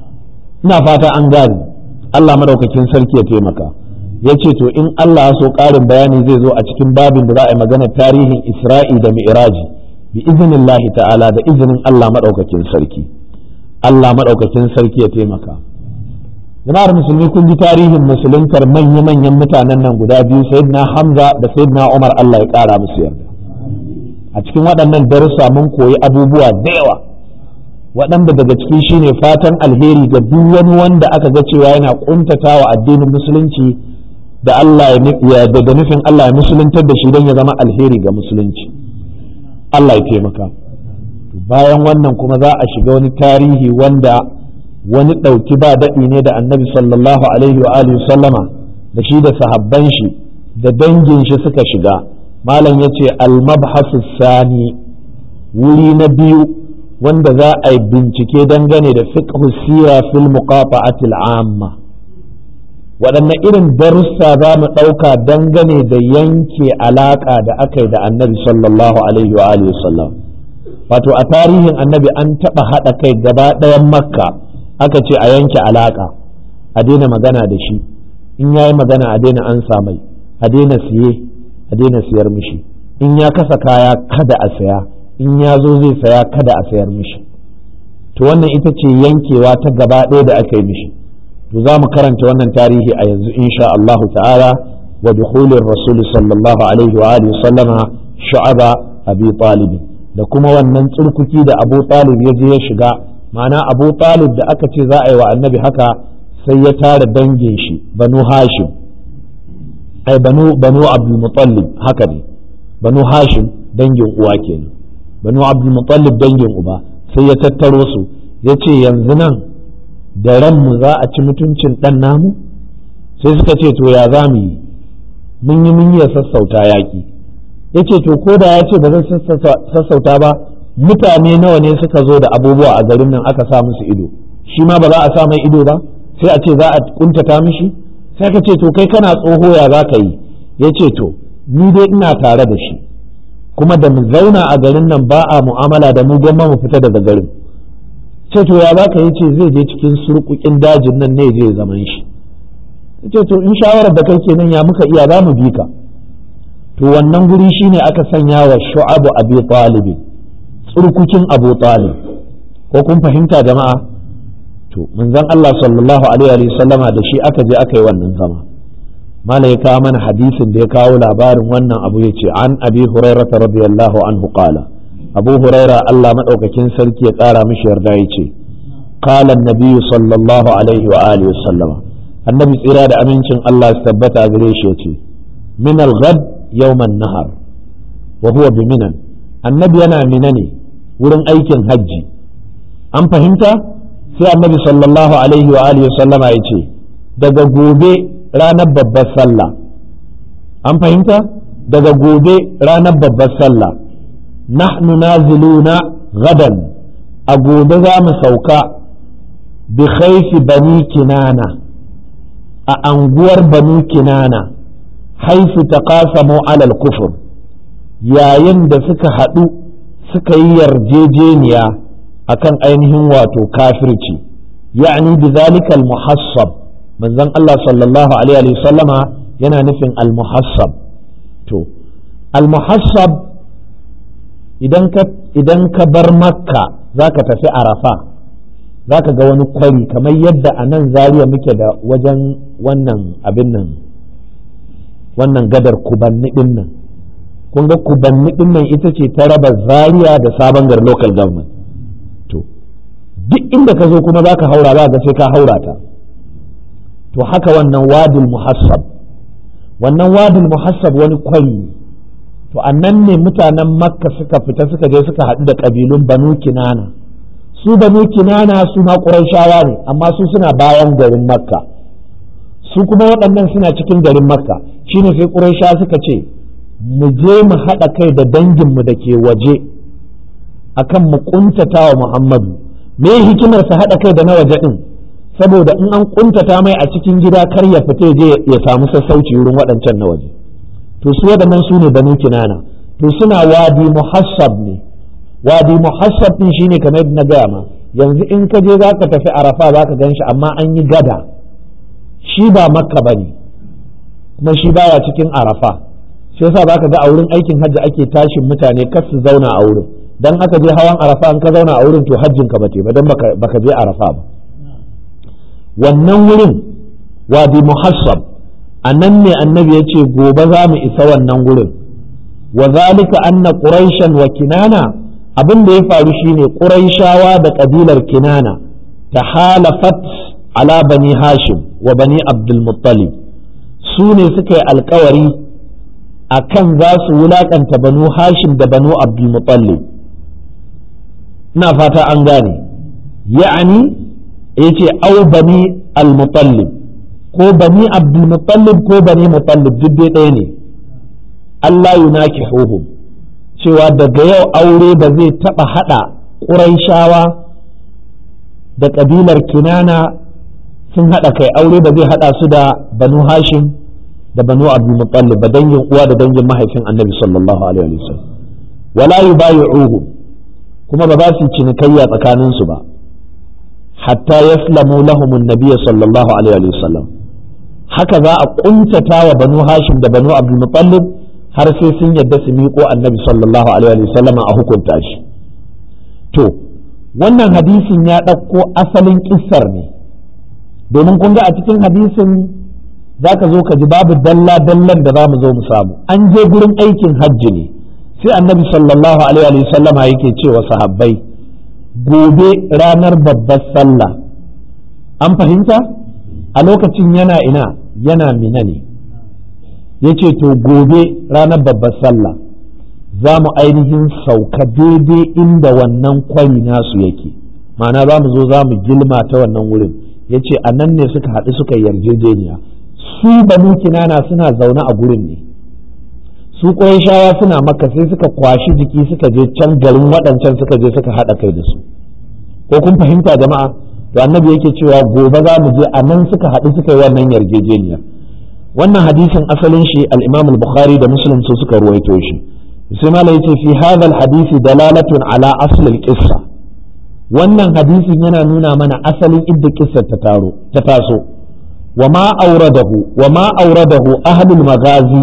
ina fata an gane Allah madaukakin sarki ya taimaka ya ce to in Allah ya so ƙarin bayani zai zo a cikin babin da za a yi magana tarihin Isra'i da Mi'raji bi izinin ta'ala da izinin Allah madaukakin sarki Allah madaukakin sarki ya taimaka jama'ar musulmi kun ji tarihin musuluntar manya-manyan mutanen nan guda biyu sayyidina Hamza da sayyidina Umar Allah ya ƙara musu yarda a cikin waɗannan darussa mun koyi abubuwa da yawa waɗanda daga ciki shine fatan alheri ga duk wani wanda aka ga cewa yana kuntatawa addinin musulunci da Allah ya da nufin Allah ya musuluntar da shi don ya zama alheri ga musulunci Allah ya taimaka bayan wannan kuma za a shiga wani tarihi wanda wani ɗauki ba daɗi ne da annabi sallallahu alaihi wa alihi sallama da shi da sahabban shi da dangin shi suka shiga malam ya ce al-mabhasu sani wuri na biyu wanda za a yi bincike dangane da fiqh sira fil muqata'ati amma waɗanne irin darussa za mu ɗauka dangane da yanke alaƙa da aka yi da annabi sallallahu alaihi wa alihi sallam wato a tarihin annabi an taɓa haɗa kai gaba ɗayan makka aka ce a yanke alaƙa a daina magana da shi in ya yi magana a daina an mai a daina siye a daina siyar mishi in ya kasa kaya kada a saya in ya zo zai saya kada a sayar mishi to wannan ita ce yankewa ta gaba ɗaya da aka yi mishi to za mu karanta wannan tarihi a yanzu insha Allahu ta'ala wa dukhulir rasul sallallahu alaihi wa alihi sallama shu'aba abi talib da kuma wannan tsurkuki da abu talib ya je ya shiga ma'ana abu talib da aka ce za a yi wa annabi haka sai ya tara dangin shi banu hashim ai banu banu abdul muttalib haka ne banu hashim dangin uwa kenan banu abdul muttalib dangin uba sai ya tattaro su ya ce yanzu nan da ranmu za a ci mutuncin ɗan namu sai suka ce to ya za mu yi mun yi mun yi sassauta yaƙi ya ce to ko da ya ce ba zan sassauta ba mutane nawa ne suka zo da abubuwa a garin nan aka sa musu ido shi ma ba za a sa mai ido ba sai a ce za a kuntata mishi sai ka ce to kai kana tsoho ya za ka yi ya ce to ni dai ina tare da shi kuma da mu zauna a garin nan ba a mu'amala da mu gwamma mu fita daga garin ce to ya baka yi ce zai je cikin surkukin dajin nan ne zai zaman shi ce to in shawarar da kai kenan ya muka iya za mu bi ka to wannan guri shine aka sanya wa shu'abu abi talib tsurkukin abu talib ko kun fahimta jama'a to manzon Allah sallallahu alaihi wa sallama da shi aka je aka yi wannan zama malai ya kawo mana hadisin da ya kawo labarin wannan abu ya ce an abi hurairah radiyallahu anhu qala abu huraira Allah maɗaukakin sarki ya ƙara mishi yarda ya ce qala annabi sallallahu alaihi wa alihi sallama annabi tsira da amincin Allah su tabbata gare shi yace min al-ghad yawm an-nahar wa huwa bi minan annabi yana mina ne wurin aikin hajji an fahimta sai annabi sallallahu alaihi wa alihi sallama yace daga gobe ranar babbar sallah an fahimta daga gobe ranar babbar sallah nahnu naziluna gadan a gobe za mu sauka bi khaifi bani kinana a anguwar bani kinana haifu ta kasamu alal kufur yayin da suka haɗu suka yi yarjejeniya akan ainihin wato kafirci ya'ni bi zalika al-muhassab manzon Allah sallallahu alaihi sallama yana nufin al-muhassab to al-muhassab idan ka bar makka za ka tafi arafa za ka ga wani kwari kamar yadda a nan zariya muke da wajen wannan abin nan wannan gadar kubanni din nan kun ga kubanni din nan ita ce ta raba zariya da sabon gar local government to duk inda ka zo kuma za ka haura za ga sai ka haura ta to haka wannan wadul muhassab wannan wadul muhassab wani kwari ne to annan ne mutanen makka suka fita suka je suka haɗu da ƙabilun banu kinana su banu kinana su ma ƙurayshawa ne amma su suna bayan garin makka su kuma waɗannan suna cikin garin makka shine sai ƙurayshawa suka ce mu je mu haɗa kai da danginmu da ke waje akan mu ƙuntata wa muhammadu me hikimar su haɗa kai da na waje ɗin saboda in an ƙuntata mai a cikin gida kar ya fita je ya samu sassauci wurin waɗancan na waje to su waɗannan su ne banu kinana to suna wadi muhassab ne wadi muhassab din shine kamar na gaya ma yanzu in ka je za ka tafi arafa za ka gan shi amma an yi gada shi ba makka ba ne kuma shi baya cikin arafa shi yasa za ka ga a wurin aikin hajji ake tashin mutane kar su zauna a wurin dan aka je hawan arafa in ka zauna a wurin to hajjin ka bate ba dan baka je arafa ba wannan wurin wadi muhassab a nan ne annabi ya ce gobe za mu isa wannan gurin wa zalika anna quraishan wa kinana abin da ya faru shine quraishawa da kabilar kinana ta halafat ala bani hashim wa bani abdul muttalib su ne suka yi alkawari a kan za su wulakanta banu hashim da banu abdul muttalib ina fata an gane ya'ani ya ce au bani al muttalib ko bani abdulmutallib ko bani mutallib duk dai ɗaya ne Allah yunaki huhum cewa daga yau aure ba zai taɓa haɗa ƙuraishawa da ƙabilar kinana sun haɗa kai aure ba zai haɗa su da banu hashim da banu abdulmutallib ba dangin uwa da dangin mahaifin annabi sallallahu alaihi wasallam wala yubayi'uhum kuma ba za su cinikayya tsakaninsu ba hatta yaslamu lahum an-nabiy sallallahu alaihi wasallam haka za a kuntata wa banu hashim da banu abdul muttalib har sai sun yadda su miƙo annabi sallallahu alaihi wasallam a hukunta shi to wannan hadisin ya ɗauko asalin kissar ne domin kun ga a cikin hadisin za ka zo ka ji babu dalla dallan da za mu zo mu samu an je gurin aikin hajji ne sai annabi sallallahu alaihi sallama yake cewa sahabbai gobe ranar babbar sallah an fahimta a lokacin yana ina yana mina ne ya ce to gobe ranar babbar sallah za mu ainihin sauka daidai inda wannan kwari nasu yake ma'ana za mu zo za mu gilma ta wannan wurin ya ce a nan ne suka haɗu suka yarjejeniya su banu kinana suna zaune a gurin ne su shawa suna maka sai suka kwashi jiki suka je can garin waɗancan suka je suka haɗa kai da su ko kun fahimta jama'a to annabi yake cewa gobe za mu je a nan suka haɗu suka yi wannan yarjejeniya wannan hadisin asalin shi al-imam al-bukhari da muslim su suka ruwaito shi sai malai yace fi hadha al-hadisi dalalatun ala asl al-qissa wannan hadisin yana nuna mana asalin idda kissar ta taro ta taso wa ma auradahu wa ma auradahu ahlul magazi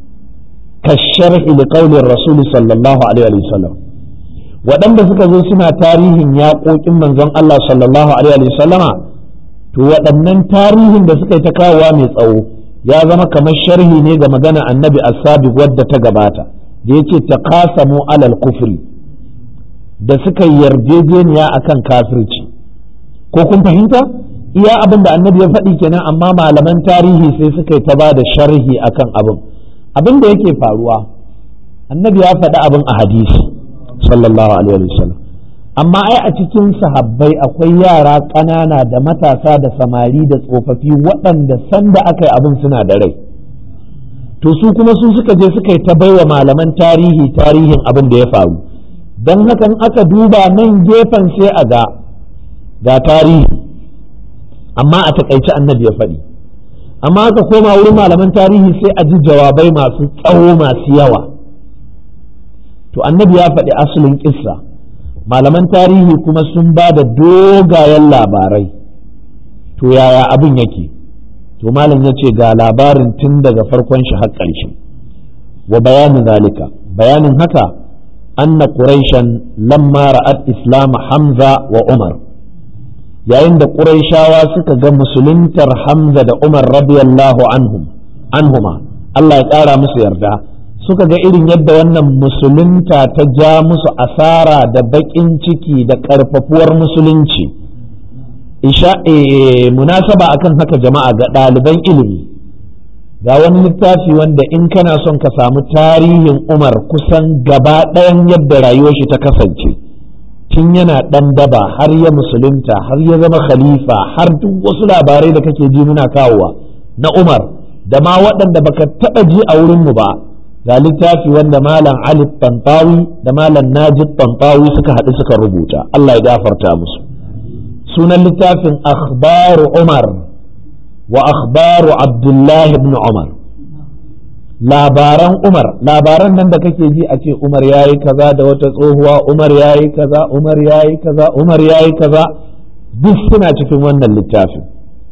kasharh li qawli rasul sallallahu alaihi wa sallam waɗanda suka zo suna tarihin yaƙoƙin manzon Allah sallallahu alaihi wa sallama to waɗannan tarihin da suka yi ta kawowa mai tsawo ya zama kamar sharhi ne ga magana annabi as-sabiq wadda ta gabata da yace taqasamu alal kufri da suka yarjejeniya akan kafirci ko kun fahimta iya abin da annabi ya faɗi kenan amma malaman tarihi sai suka yi ta ba da sharhi akan abin abin da yake faruwa annabi ya faɗi abin a hadisi sallallahu alaihi wasallam amma ai a cikin sahabbai akwai yara ƙanana da matasa da samari da tsofaffi waɗanda sanda aka yi abin suna da rai to su kuma su suka je suka yi ta baiwa malaman tarihi tarihin abin da ya faru don hakan aka duba nan gefen sai a ga ga tarihi amma a takaice annabi ya faɗi amma aka koma wurin malaman tarihi sai a ji jawabai masu tsawo masu yawa to annabi ya faɗi asalin kissa malaman tarihi kuma sun ba da dogayen labarai to yaya abin yake to malam ya ce ga labarin tun daga farkon shi har ƙarshe wa bayanin zalika bayanin haka anna quraishan lamma ra'at islam hamza wa umar yayin da quraishawa suka ga musuluntar hamza da umar radiyallahu anhum anhuma Allah ya ƙara musu yarda suka ga irin yadda wannan musulunta ta ja musu asara da baƙin ciki da ƙarfafuwar musulunci isha munasaba akan haka jama'a ga ɗaliban ilimi ga wani littafi wanda in kana son ka samu tarihin umar kusan gaba ɗayan yadda rayuwar shi ta kasance tun yana ɗan daba har ya musulunta har ya zama khalifa har duk wasu labarai da kake ji muna kawowa na umar da ma waɗanda baka taɓa ji a wurinmu ba ga littafi wanda malam Ali Tantawi da malam Najib Tantawi suka haɗu suka rubuta Allah ya gafarta musu sunan littafin akhbaru Umar wa akhbaru Abdullah ibn Umar labaran Umar labaran nan da kake ji a ce Umar yayi kaza da wata tsohuwa Umar yayi kaza Umar yayi kaza Umar yayi kaza duk suna cikin wannan littafin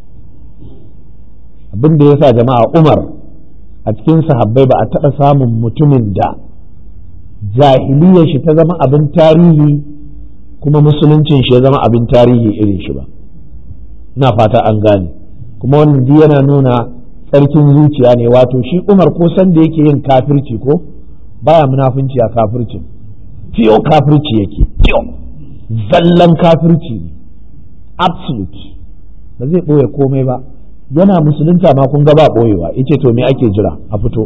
abin da yasa jama'a Umar a cikin sahabbai ba a taɓa samun mutumin da jahiliyar shi ta zama abin tarihi kuma musuluncin shi ya zama abin tarihi irin shi ba ina fata an gane kuma wannan duk yana nuna tsarkin zuciya ne wato shi umar ko san da yake yin kafirci ko baya munafunci a kafircin fiyo kafirci yake fiyo zallan kafirci ne absolute ba zai ɓoye komai ba yana musulunta ma kun ga ba ɓoyewa yace to me ake jira a fito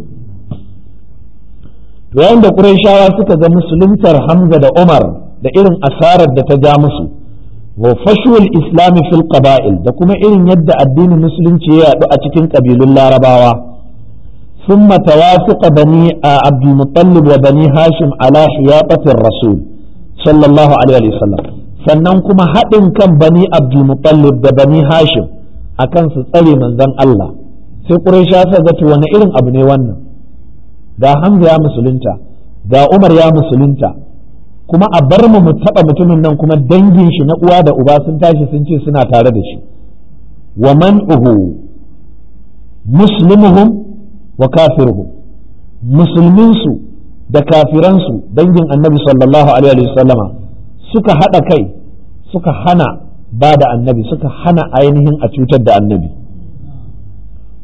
to yayin da Qurayshawa suka ga musuluntar Hamza da Umar da irin asarar da ta ja musu wa fashul islami fil qaba'il da kuma irin yadda addinin musulunci ya yaɗu a cikin ƙabilun larabawa ثم توافق بني عبد المطلب وبني هاشم على حياطة الرسول صلى الله عليه وسلم sannan kuma haɗin kan bani abdulmutallib da bani hashim akan su tsare manzon Allah sai Quraysha sa ga to wani irin abu ne wannan ga Hamza ya musulunta ga Umar ya musulunta kuma a bar mu mu taba mutumin nan kuma dangin shi na uwa da uba sun tashi sun ce suna tare da shi wa man'uhu muslimuhum wa kafiruhum musulmin su da kafiran su dangin Annabi sallallahu alaihi wasallama suka hada kai suka hana ba da annabi suka hana ainihin a cutar da annabi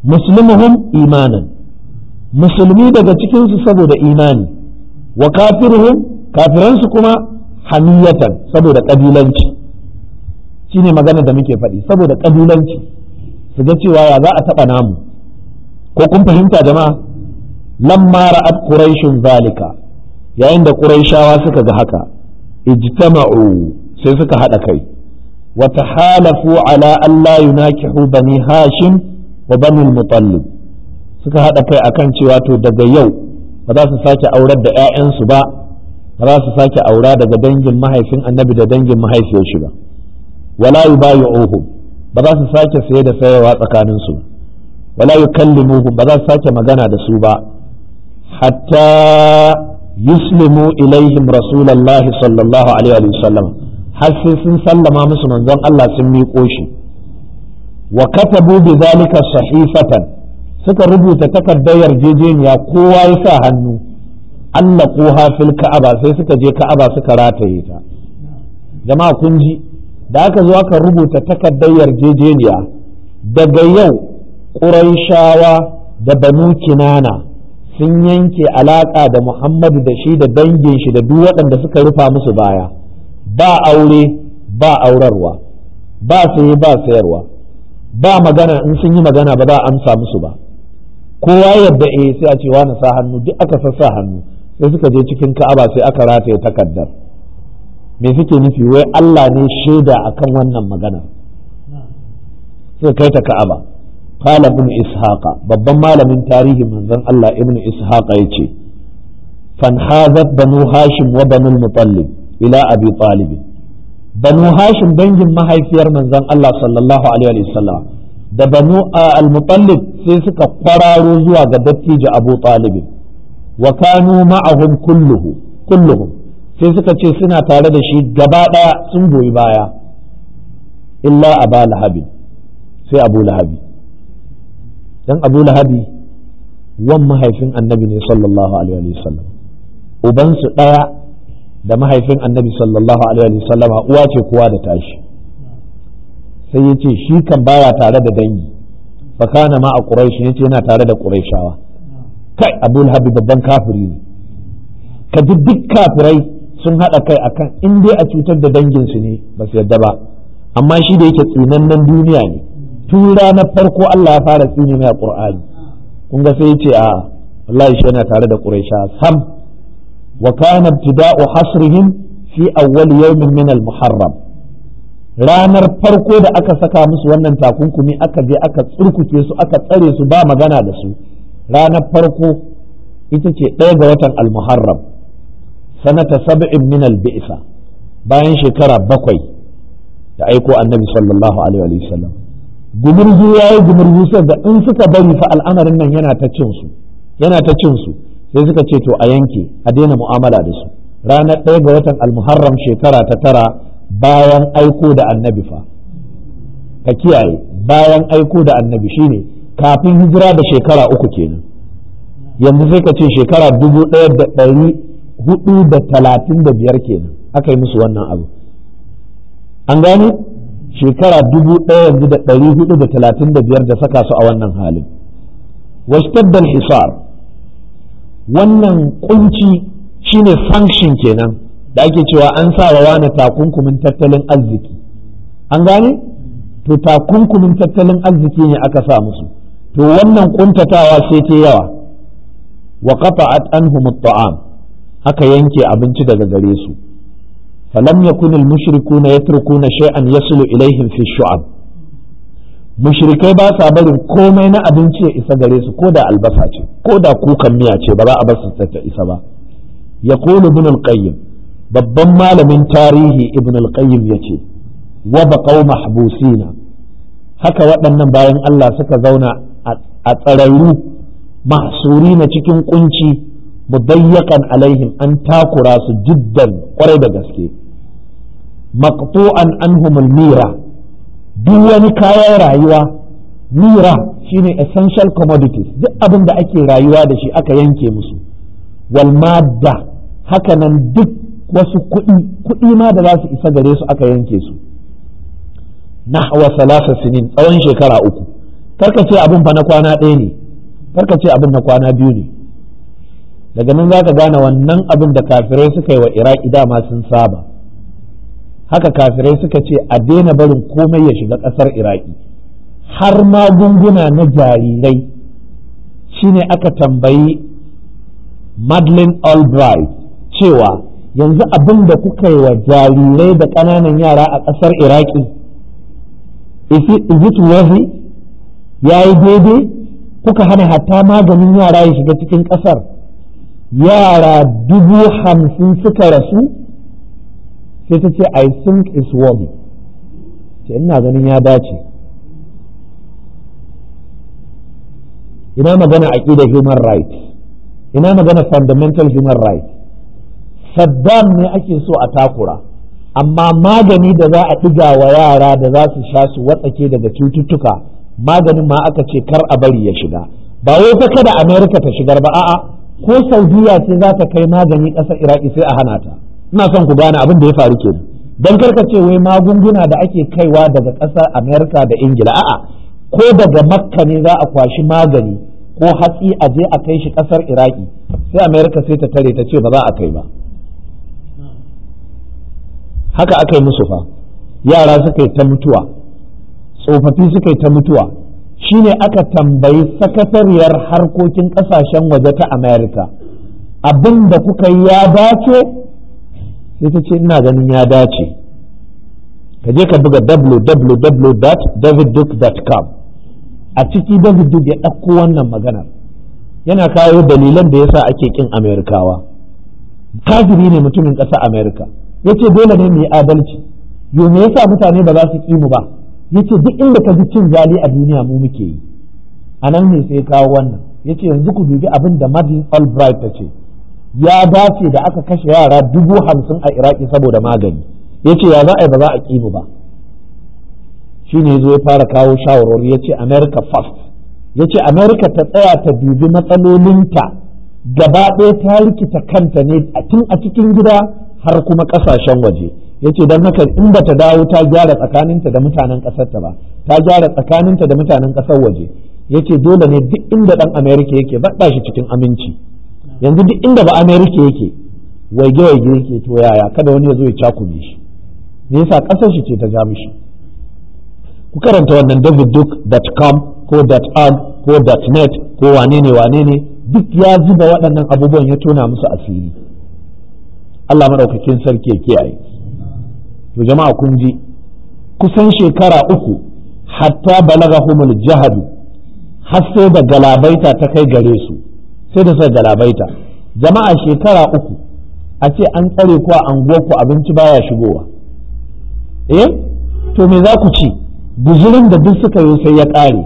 muslimuhum imanan musulmi daga cikinsu saboda imani wa kafiruhum kafiransu kuma hamiyatan saboda ƙabilanci shine magana da muke faɗi saboda ƙabilanci su ga cewa ya za a taɓa namu ko kun fahimta jama'a lamma ra'at quraishun zalika yayin da quraishawa suka ga haka ijtama'u sai suka haɗa kai wa tahalafu ala an la yunakihu bani hashim wa bani mutallib suka haɗa kai akan cewa to daga yau ba za su sake aurar da 'ya'yansu ba ba za su sake aura daga dangin mahaifin annabi da dangin mahaifiyar shi ba wala yubayi'uhum ba za su sake saye da sayarwa tsakanin su wala yukallimuhum ba za su sake magana da su ba hatta yuslimu ilaihim rasulullahi sallallahu alaihi wa sallam har sai sun sallama musu manzon Allah sun miƙo shi wa katabu bi zalika sahifatan suka rubuta takardar yarjejeniya kowa ya sa hannu Allah koha fil ka'aba sai suka je ka'aba suka rataye ta jama'a kun ji da aka zo aka rubuta takardar yarjejeniya daga yau ƙuraishawa da banu kinana sun yanke alaƙa da muhammadu da shi da dangin shi da duk waɗanda suka rufa musu baya ba aure ba aurarwa ba saye ba sayarwa ba magana in sun yi magana ba za a amsa musu ba kowa yadda eh sai a ce wani sa hannu duk aka sa hannu sai suka je cikin ka'aba sai aka rataye takardar me suke nufi wai Allah ne shaida akan wannan magana suka kai ta ka'aba qala ibn ishaqa babban malamin tarihi manzon Allah ibn ishaqa yace fanhazat banu hashim wa banu mutallib ila abi talib banu hashim dangin mahaifiyar manzon Allah sallallahu alaihi wasallam da banu al-mutallib sai suka kwararo zuwa ga dattijo abu talib wa kanu ma'ahum kulluhu kulluhum sai suka ce suna tare da shi gaba ɗaya sun goyi baya illa aba lahabi sai abu lahabi dan abu lahabi wan mahaifin annabi ne sallallahu alaihi wasallam ubansu ɗaya da mahaifin annabi sallallahu alaihi wasallam uwa ce kowa da tashi sai ya ce shi kan baya tare da dangi fa kana ma a quraish yace yana tare da quraishawa kai abu lahabi babban kafiri ne ka ji duk kafirai sun haɗa kai akan in dai a cutar da danginsu ne ba su yadda ba amma shi da yake tsinannen duniya ne tun ranar farko Allah ya fara tsini mai a Qur'ani kun ga sai ya ce a wallahi shi yana tare da Quraisha sam wa kana ibtida'u hasrihim fi awwal yawmin min al-muharram ranar farko da aka saka musu wannan takunkumi aka je aka tsurkuke su aka tsare su ba magana da su ranar farko ita ce ɗaya ga watan al-muharram sanata sab'in min al-bi'sa bayan shekara bakwai da aiko annabi sallallahu alaihi wa sallam gumurzu yayi gumurzu sai da in suka bari fa al'amarin nan yana ta cin su yana ta cin su sai suka ce to a yanke a daina mu'amala da su ranar ɗaya ga watan al-muharram shekara ta tara bayan aiko da annabi fa ka kiyaye bayan aiko da annabi shine kafin hijira da shekara uku kenan yanzu sai ka ce shekara dubu ɗaya da ɗari hudu da talatin da biyar kenan aka yi musu wannan abu an gane shekara dubu ɗaya yanzu da ɗari hudu da talatin da biyar da saka su a wannan halin washtaddal hisar wannan kunci shine function kenan da ake cewa an sa wa wani takunkumin tattalin arziki an gane to takunkumin tattalin arziki ne aka sa musu to wannan kuntatawa sai ta yawa wa qata'at anhum at-ta'am aka yanke abinci daga gare su falam yakun al-mushrikuna yatrukuna shay'an yasulu ilaihim fi shu'ab mushrikai ba sa barin komai na abinci ya isa gare su ko da albasa ce ko da kukan miya ce ba za a bar su ta isa ba yaqulu ibn al-qayyim babban malamin tarihi ibn al-qayyim yace wa baqaw mahbusina haka waɗannan bayan Allah suka zauna a tsararru mahsuri na cikin kunci mudayyakan alaihim an takura su jiddan kwarai da gaske maqtu'an anhum mira duk wani kayan rayuwa mira shine essential commodities duk abin da ake rayuwa da shi aka yanke musu wal madda hakanan duk wasu kuɗi kuɗi ma da za su isa gare su aka yanke su nahwa salasa sinin tsawon shekara uku karka ce abin fa na kwana ɗaya ne karka ce abin na kwana biyu ne daga nan za ka gane wannan abin da kafirai suka yi wa iraki dama sun saba haka kafirai suka ce a daina barin komai ya shiga ƙasar iraki har magunguna na jarirai shine aka tambayi Madeleine Albright cewa yanzu abin da kuka yi wa jarirai da ƙananan yara a ƙasar Iraki is it worthy ya yi daidai kuka hana hatta maganin yara ya shiga cikin ƙasar yara dubu hamsin suka rasu sai ta ce I think it's worthy ce ina ganin ya dace ina magana aƙidar human rights ina magana fundamental human rights saddam ne ake so a takura amma magani da za a ɗiga wa yara da za su sha su watsake daga cututtuka maganin ma aka ce kar a bari ya shiga ba wai ta kada america ta shigar ba a'a ko saudiya ce za ta kai magani ƙasar iraki sai a hana ta ina son ku gane abin da ya faru kenan dan karka ce wai magunguna da ake kaiwa daga ƙasar america da ingila a'a ko daga makka ne za a kwashi magani ko hatsi a je a kai shi kasar iraki sai amerika sai ta tare ta ce ba za a kai ba haka aka yi musu fa yara suka yi ta mutuwa tsofaffi suka yi ta mutuwa shine aka tambayi sakatariyar harkokin kasashen waje ta amerika abin da kuka yi ya dace sai ta ce ina ganin ya dace ka je ka buga www.davidduke.com a ciki David Duke ya ɗauko wannan maganar yana kawo dalilan da yasa ake kin Amerikawa kafiri ne mutumin ƙasa Amerika ya ce dole ne mu yi adalci yo me yasa mutane ba za su ƙi mu ba ya ce duk inda ka ji cin zali a duniya mu muke yi a nan ne sai kawo wannan ya ce yanzu ku dubi abin da Madeleine Albright ta ce ya dace da aka kashe yara dubu hamsin a Iraki saboda magani ya ce ya za a yi ba za a ƙi mu ba shi ne zo ya fara kawo shawarwari ya ce america first ya ce america ta tsaya ta dubi matsalolinta gaba ɗaya ta rikita kanta ne tun a cikin gida har kuma ƙasashen waje ya ce don haka in ba ta dawo ta gyara tsakaninta da mutanen ƙasarta ba ta gyara tsakaninta da mutanen ƙasar waje ya ce dole ne duk inda ɗan america yake baɗa shi cikin aminci yanzu duk inda ba america yake waige waige yake to yaya kada wani ya zo ya cakume shi me yasa ƙasar shi ce ta ja mishi ku karanta wannan davidduke.com ko .org ko .net ko wane ne wane ne duk ya zuba waɗannan abubuwan ya tona musu asiri Allah maɗaukakin sarki ya kiyaye to jama'a kun ji kusan shekara uku hatta balagahumul jahadu har sai da galabaita ta kai gare su sai da suka galabaita jama'a shekara uku a ce an tsare ku a anguwarku abinci baya shigowa eh to me za ku ci guzurin da duk suka yi sai ya ƙare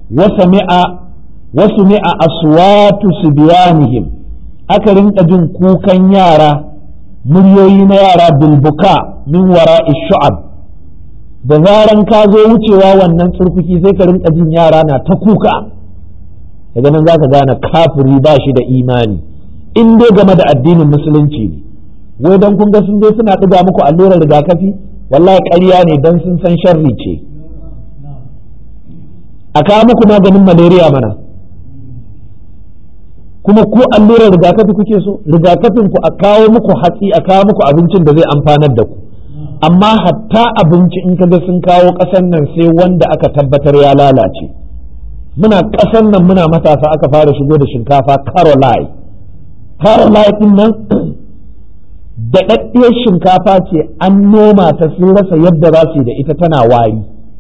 wasu mi'a aswatu biyanihim aka rinka jin kukan yara muryoyi na yara bilbuka min wara shu'ab da zaran ka zo wucewa wannan tsurkuki sai ka rinka jin yara na ta kuka daga nan za ka gane kafiri ba shi da imani in dai game da addinin musulunci ne wai don kun ga sun zo suna ɗiga muku allurar rigakafi wallahi ƙarya ne don sun san sharri ce a kawo muku maganin malaria mana kuma ku allurar rigakafi kuke so rigakafin ku a kawo muku hatsi a kawo muku abincin da zai amfanar da ku amma hatta abinci in kaga sun kawo ƙasan nan sai wanda aka tabbatar ya lalace muna ƙasan nan muna matasa aka fara shigo da shinkafa caroline caroline din nan daɗaɗɗiyar shinkafa ce an noma ta sun rasa yadda za su yi da ita tana wari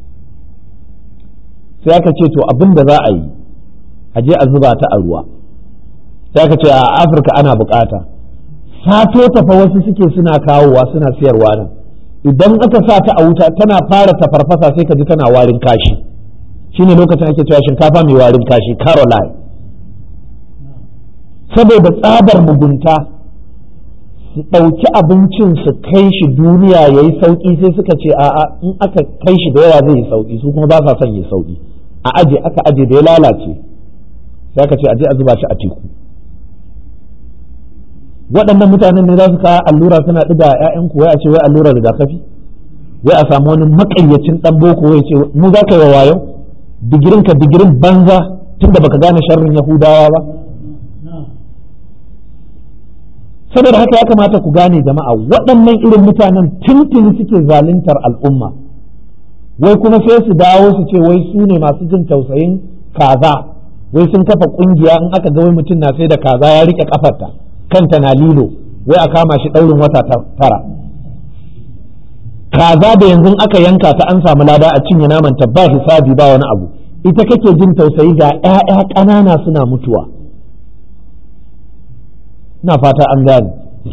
sai aka ce to abin da za a yi a je a zuba ta a ruwa sai aka ce a afirka ana bukata sato tafa wasu suke suna kawowa suna siyarwa nan idan aka sa ta a wuta tana fara tafarfasa sai ka ji tana warin kashi shine lokacin ake cewa shinkafa mai warin kashi caroline saboda tsabar mugunta su ɗauki abincin su kai shi duniya ya yi sauƙi sai suka ce a'a in aka kai shi da yawa zai yi sauƙi su kuma ba sa son yi sauƙi a aje aka aje da ya lalace sai aka ce aje a zuba shi a teku waɗannan mutanen ne za su kawo allura suna ɗiga ‘ya'yan wai a ce wai allurar rigakafi wai a samu wani makayyacin ɗan boko wai ce mu za ka yi wayo digirin ka digirin banza tunda baka gane sharrin yahudawa ba saboda haka ya kamata ku gane jama'a waɗannan irin mutanen tuntuni suke zaluntar al'umma wai kuma sai su dawo su ce wai su ne masu jin tausayin kaza wai sun kafa kungiya in aka ga wai mutum na sai da kaza ya rike kafarta kanta na lilo wai a kama shi ɗaurin wata tara kaza da yanzu aka yanka ta an samu lada a cinye naman ta ba hisabi ba wani abu ita kake jin tausayi ga 'ya'ya ƙanana suna mutuwa na fata an gane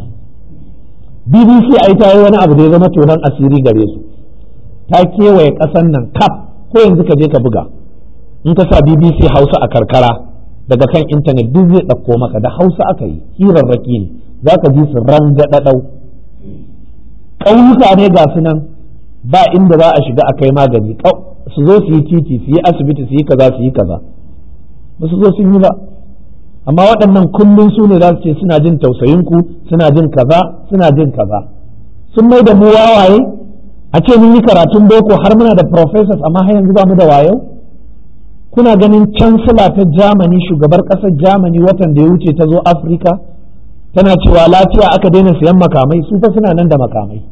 bbc a ta yi wani abu da ya zama tonon asiri gare su ta kewaye ƙasan nan kaf ko yanzu ka je ka buga in ka sa bbc hausa a karkara daga kan intanet duk zai ɗauko maka da hausa aka yi hirarraki ne za ka ji su rangaɗaɗau ƙauyuka ne ga su nan ba inda za a shiga a kai magani su zo su yi titi su yi asibiti su yi kaza su yi kaza ba su zo sun yi ba amma waɗannan kullum su ne za su ce suna jin tausayinku suna jin kaza suna jin kaza sun mai da mu wawaye a ce mun yi karatun boko har muna da professors amma har yanzu ba mu da wayo kuna ganin chancellor ta Germany shugabar ƙasar Germany watan da ya wuce ta zo Afirka tana cewa lafiya aka daina siyan makamai su fa suna nan da makamai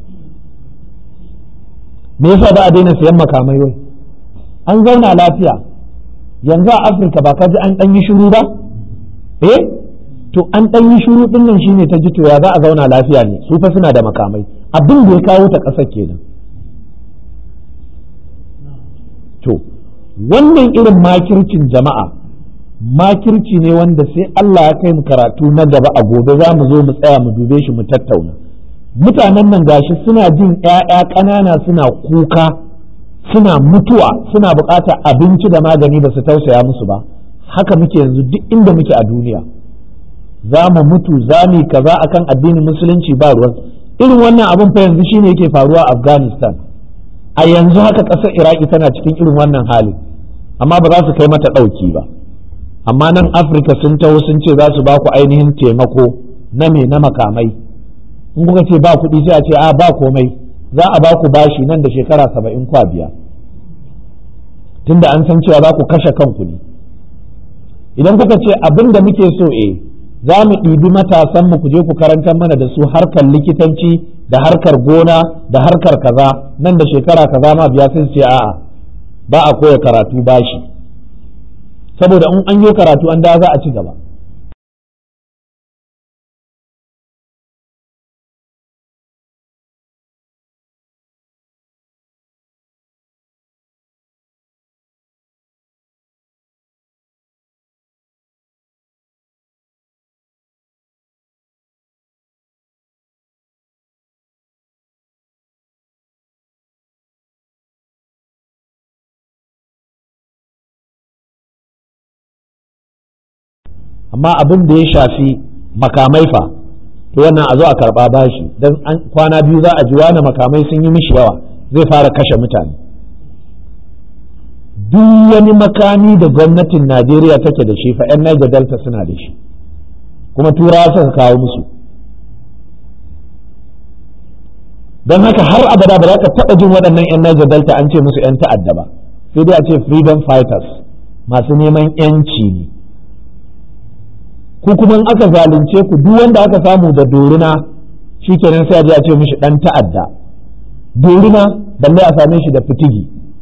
me yasa ba a daina siyan makamai wai an zauna lafiya yanzu a Afirka ba ka ji an ɗan yi shiru ba eh to an ɗan yi shuru ɗin nan shine ta ji to ya za a zauna lafiya ne su fa suna da makamai abin da ya kawo ta ƙasar kenan to wannan irin makircin jama'a makirci ne wanda sai Allah ya kai mu karatu na gaba a gobe za mu zo mu tsaya mu dube shi mu tattauna mutanen nan gashi suna jin ƴaƴa ƙanana suna kuka suna mutuwa suna buƙatar abinci da magani ba su tausaya musu ba haka muke yanzu duk inda muke a duniya za mu mutu za mu kaza akan addinin musulunci ba ruwan irin wannan abin fa yanzu shine yake faruwa a afghanistan a yanzu haka ƙasar iraki tana cikin irin wannan hali amma ba za su kai mata ɗauki ba amma nan afirka sun taho sun ce za su ba ku ainihin taimako na me na makamai in kuka ce ba kuɗi sai a ce a ba komai za a ba ku bashi nan da shekara saba'in kwa biya tunda an san cewa za ku kashe kanku ne idan kuka ce abin da muke so e za mu ɗibi matasan mu ku je ku karantar mana da su harkar likitanci da harkar gona da harkar kaza nan da shekara kaza ma biya sun ce a'a ba a koya karatu bashi saboda in an yi karatu an da za a ci gaba amma abin da ya shafi makamai fa to wannan a zo a karba bashi dan kwana biyu za a ji wani makamai sun yi mishi yawa zai fara kashe mutane duk wani makami da gwamnatin najeriya take da shi fa 'yan niger delta suna da shi kuma turawa suka kawo musu don haka har abada ba za ka taɓa jin waɗannan 'yan niger delta an ce musu 'yan ta'adda ba sai dai a ce freedom fighters masu neman 'yanci ne ku kuma in aka zalunce ku duk wanda aka samu da dorina shikenan sai a je a ce mishi dan ta'adda dorina balle a same shi da fitigi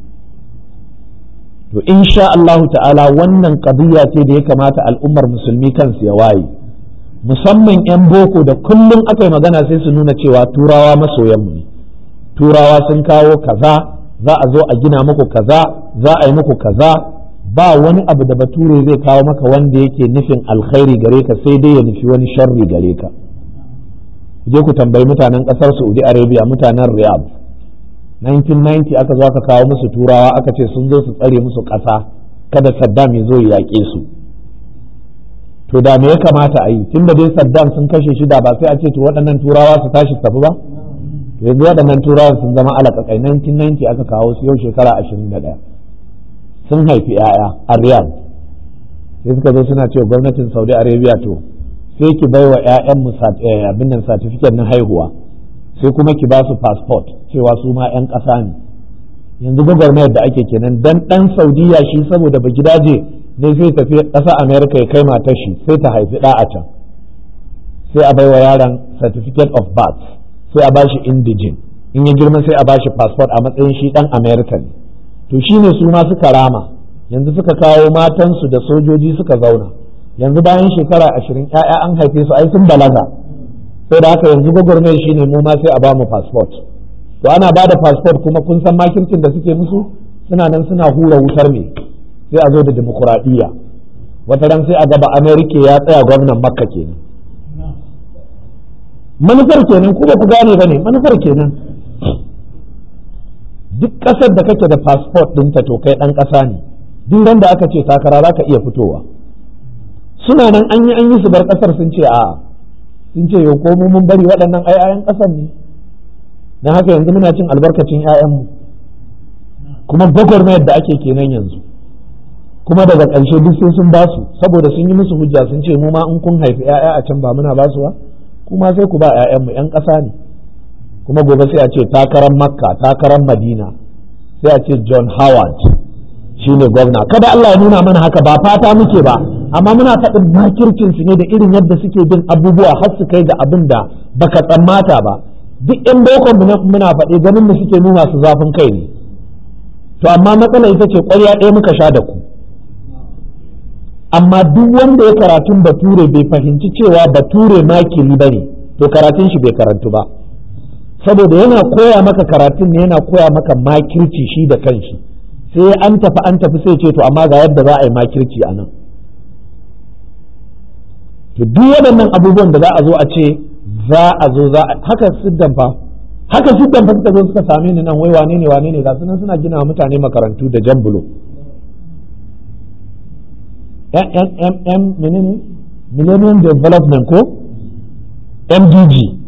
to insha Allah ta'ala wannan qadiyya ce da ya kamata al'ummar musulmi kansu ya waye musamman 'yan boko da kullum aka yi magana sai su nuna cewa turawa masoyanmu ne turawa sun kawo kaza za a zo a gina muku kaza za a yi muku kaza ba wani abu da bature zai kawo maka wanda yake nufin alkhairi gare ka sai dai ya nufi wani sharri gare ka je ku tambayi mutanen kasar saudi arabia mutanen riyadh 1990 aka zo aka kawo musu turawa aka ce sun zo su tsare musu ƙasa kada saddam ya zo ya yaƙe su to da me ya kamata a yi tunda dai saddam sun kashe shi da ba sai a ce to waɗannan turawa su tashi su tafi ba yanzu waɗannan turawa sun zama alaƙaƙai 1990 aka kawo su yau shekara 21 sun haifi 'ya'ya a riyadh sai suka zo suna cewa gwamnatin saudi arabia to sai ki bai wa 'ya'yan abin nan satifiket na haihuwa sai kuma ki ba su passport cewa su ma 'yan ƙasa ne yanzu gwagwarmayar da ake kenan dan dan saudiya shi saboda ba gidaje ne zai tafi ƙasa america ya kai matar shi sai ta haifi ɗa a can sai a baiwa yaron certificate of birth sai a bashi indigin in ya girma sai a bashi passport a matsayin shi dan america ne to shine su ma suka rama yanzu suka kawo matansu da sojoji suka zauna yanzu bayan shekara ashirin ‘ya'ya an haife su ai sun balaga sai da haka yanzu gwagwarmayar shine mu ma sai a ba mu passport to ana ba da passport kuma kun san makircin da suke musu suna nan suna hura wutar ne sai a zo da demokuraɗiyya wata ran sai a gaba amerika ya tsaya gwamnan makka kenan manufar kenan kuma ku gane ba ne manufar kenan duk ƙasar da kake da passport ɗinta to kai ɗan ƙasa ne duk ran da aka ce takara za ka iya fitowa suna nan an yi an yi su bar ƙasar sun ce a sun ce yau ko mun bari waɗannan ai ayan ƙasar ne don haka yanzu muna cin albarkacin 'ya'yanmu kuma gwagwarmayar da ake kenan yanzu kuma daga ƙarshe duk sai sun basu saboda sun yi musu hujja sun ce mu ma in kun haifi 'ya'ya a can ba muna basu ba kuma sai ku ba 'ya'yanmu 'yan ƙasa ne kuma gobe sai a ce takarar makka takarar madina sai a ce john howard shine gwamna kada Allah ya nuna mana haka ba fata muke ba amma muna faɗin makircin su ne da irin yadda suke bin abubuwa har su kai ga abin da baka tsammata ba duk yan bokon muna faɗi ganin mu suke nuna su zafin kai ne to amma matsala ita ce ƙwarya ɗaya muka sha da ku amma duk wanda ya karatun bature bai fahimci cewa bature makiri ba ne to karatun shi bai karantu ba saboda yana koya maka karatun ne yana koya maka makirci shi da kanshi sai an tafi an tafi sai ce to amma ga yadda za a yi makirci a nan to duk waɗannan abubuwan da za a zo a ce za a zo za haka siddan fa haka siddan fa suka zo suka same ni nan wai wane ne wane ne ga sunan suna gina wa mutane makarantu da jan bulo menene millennium development ko mdg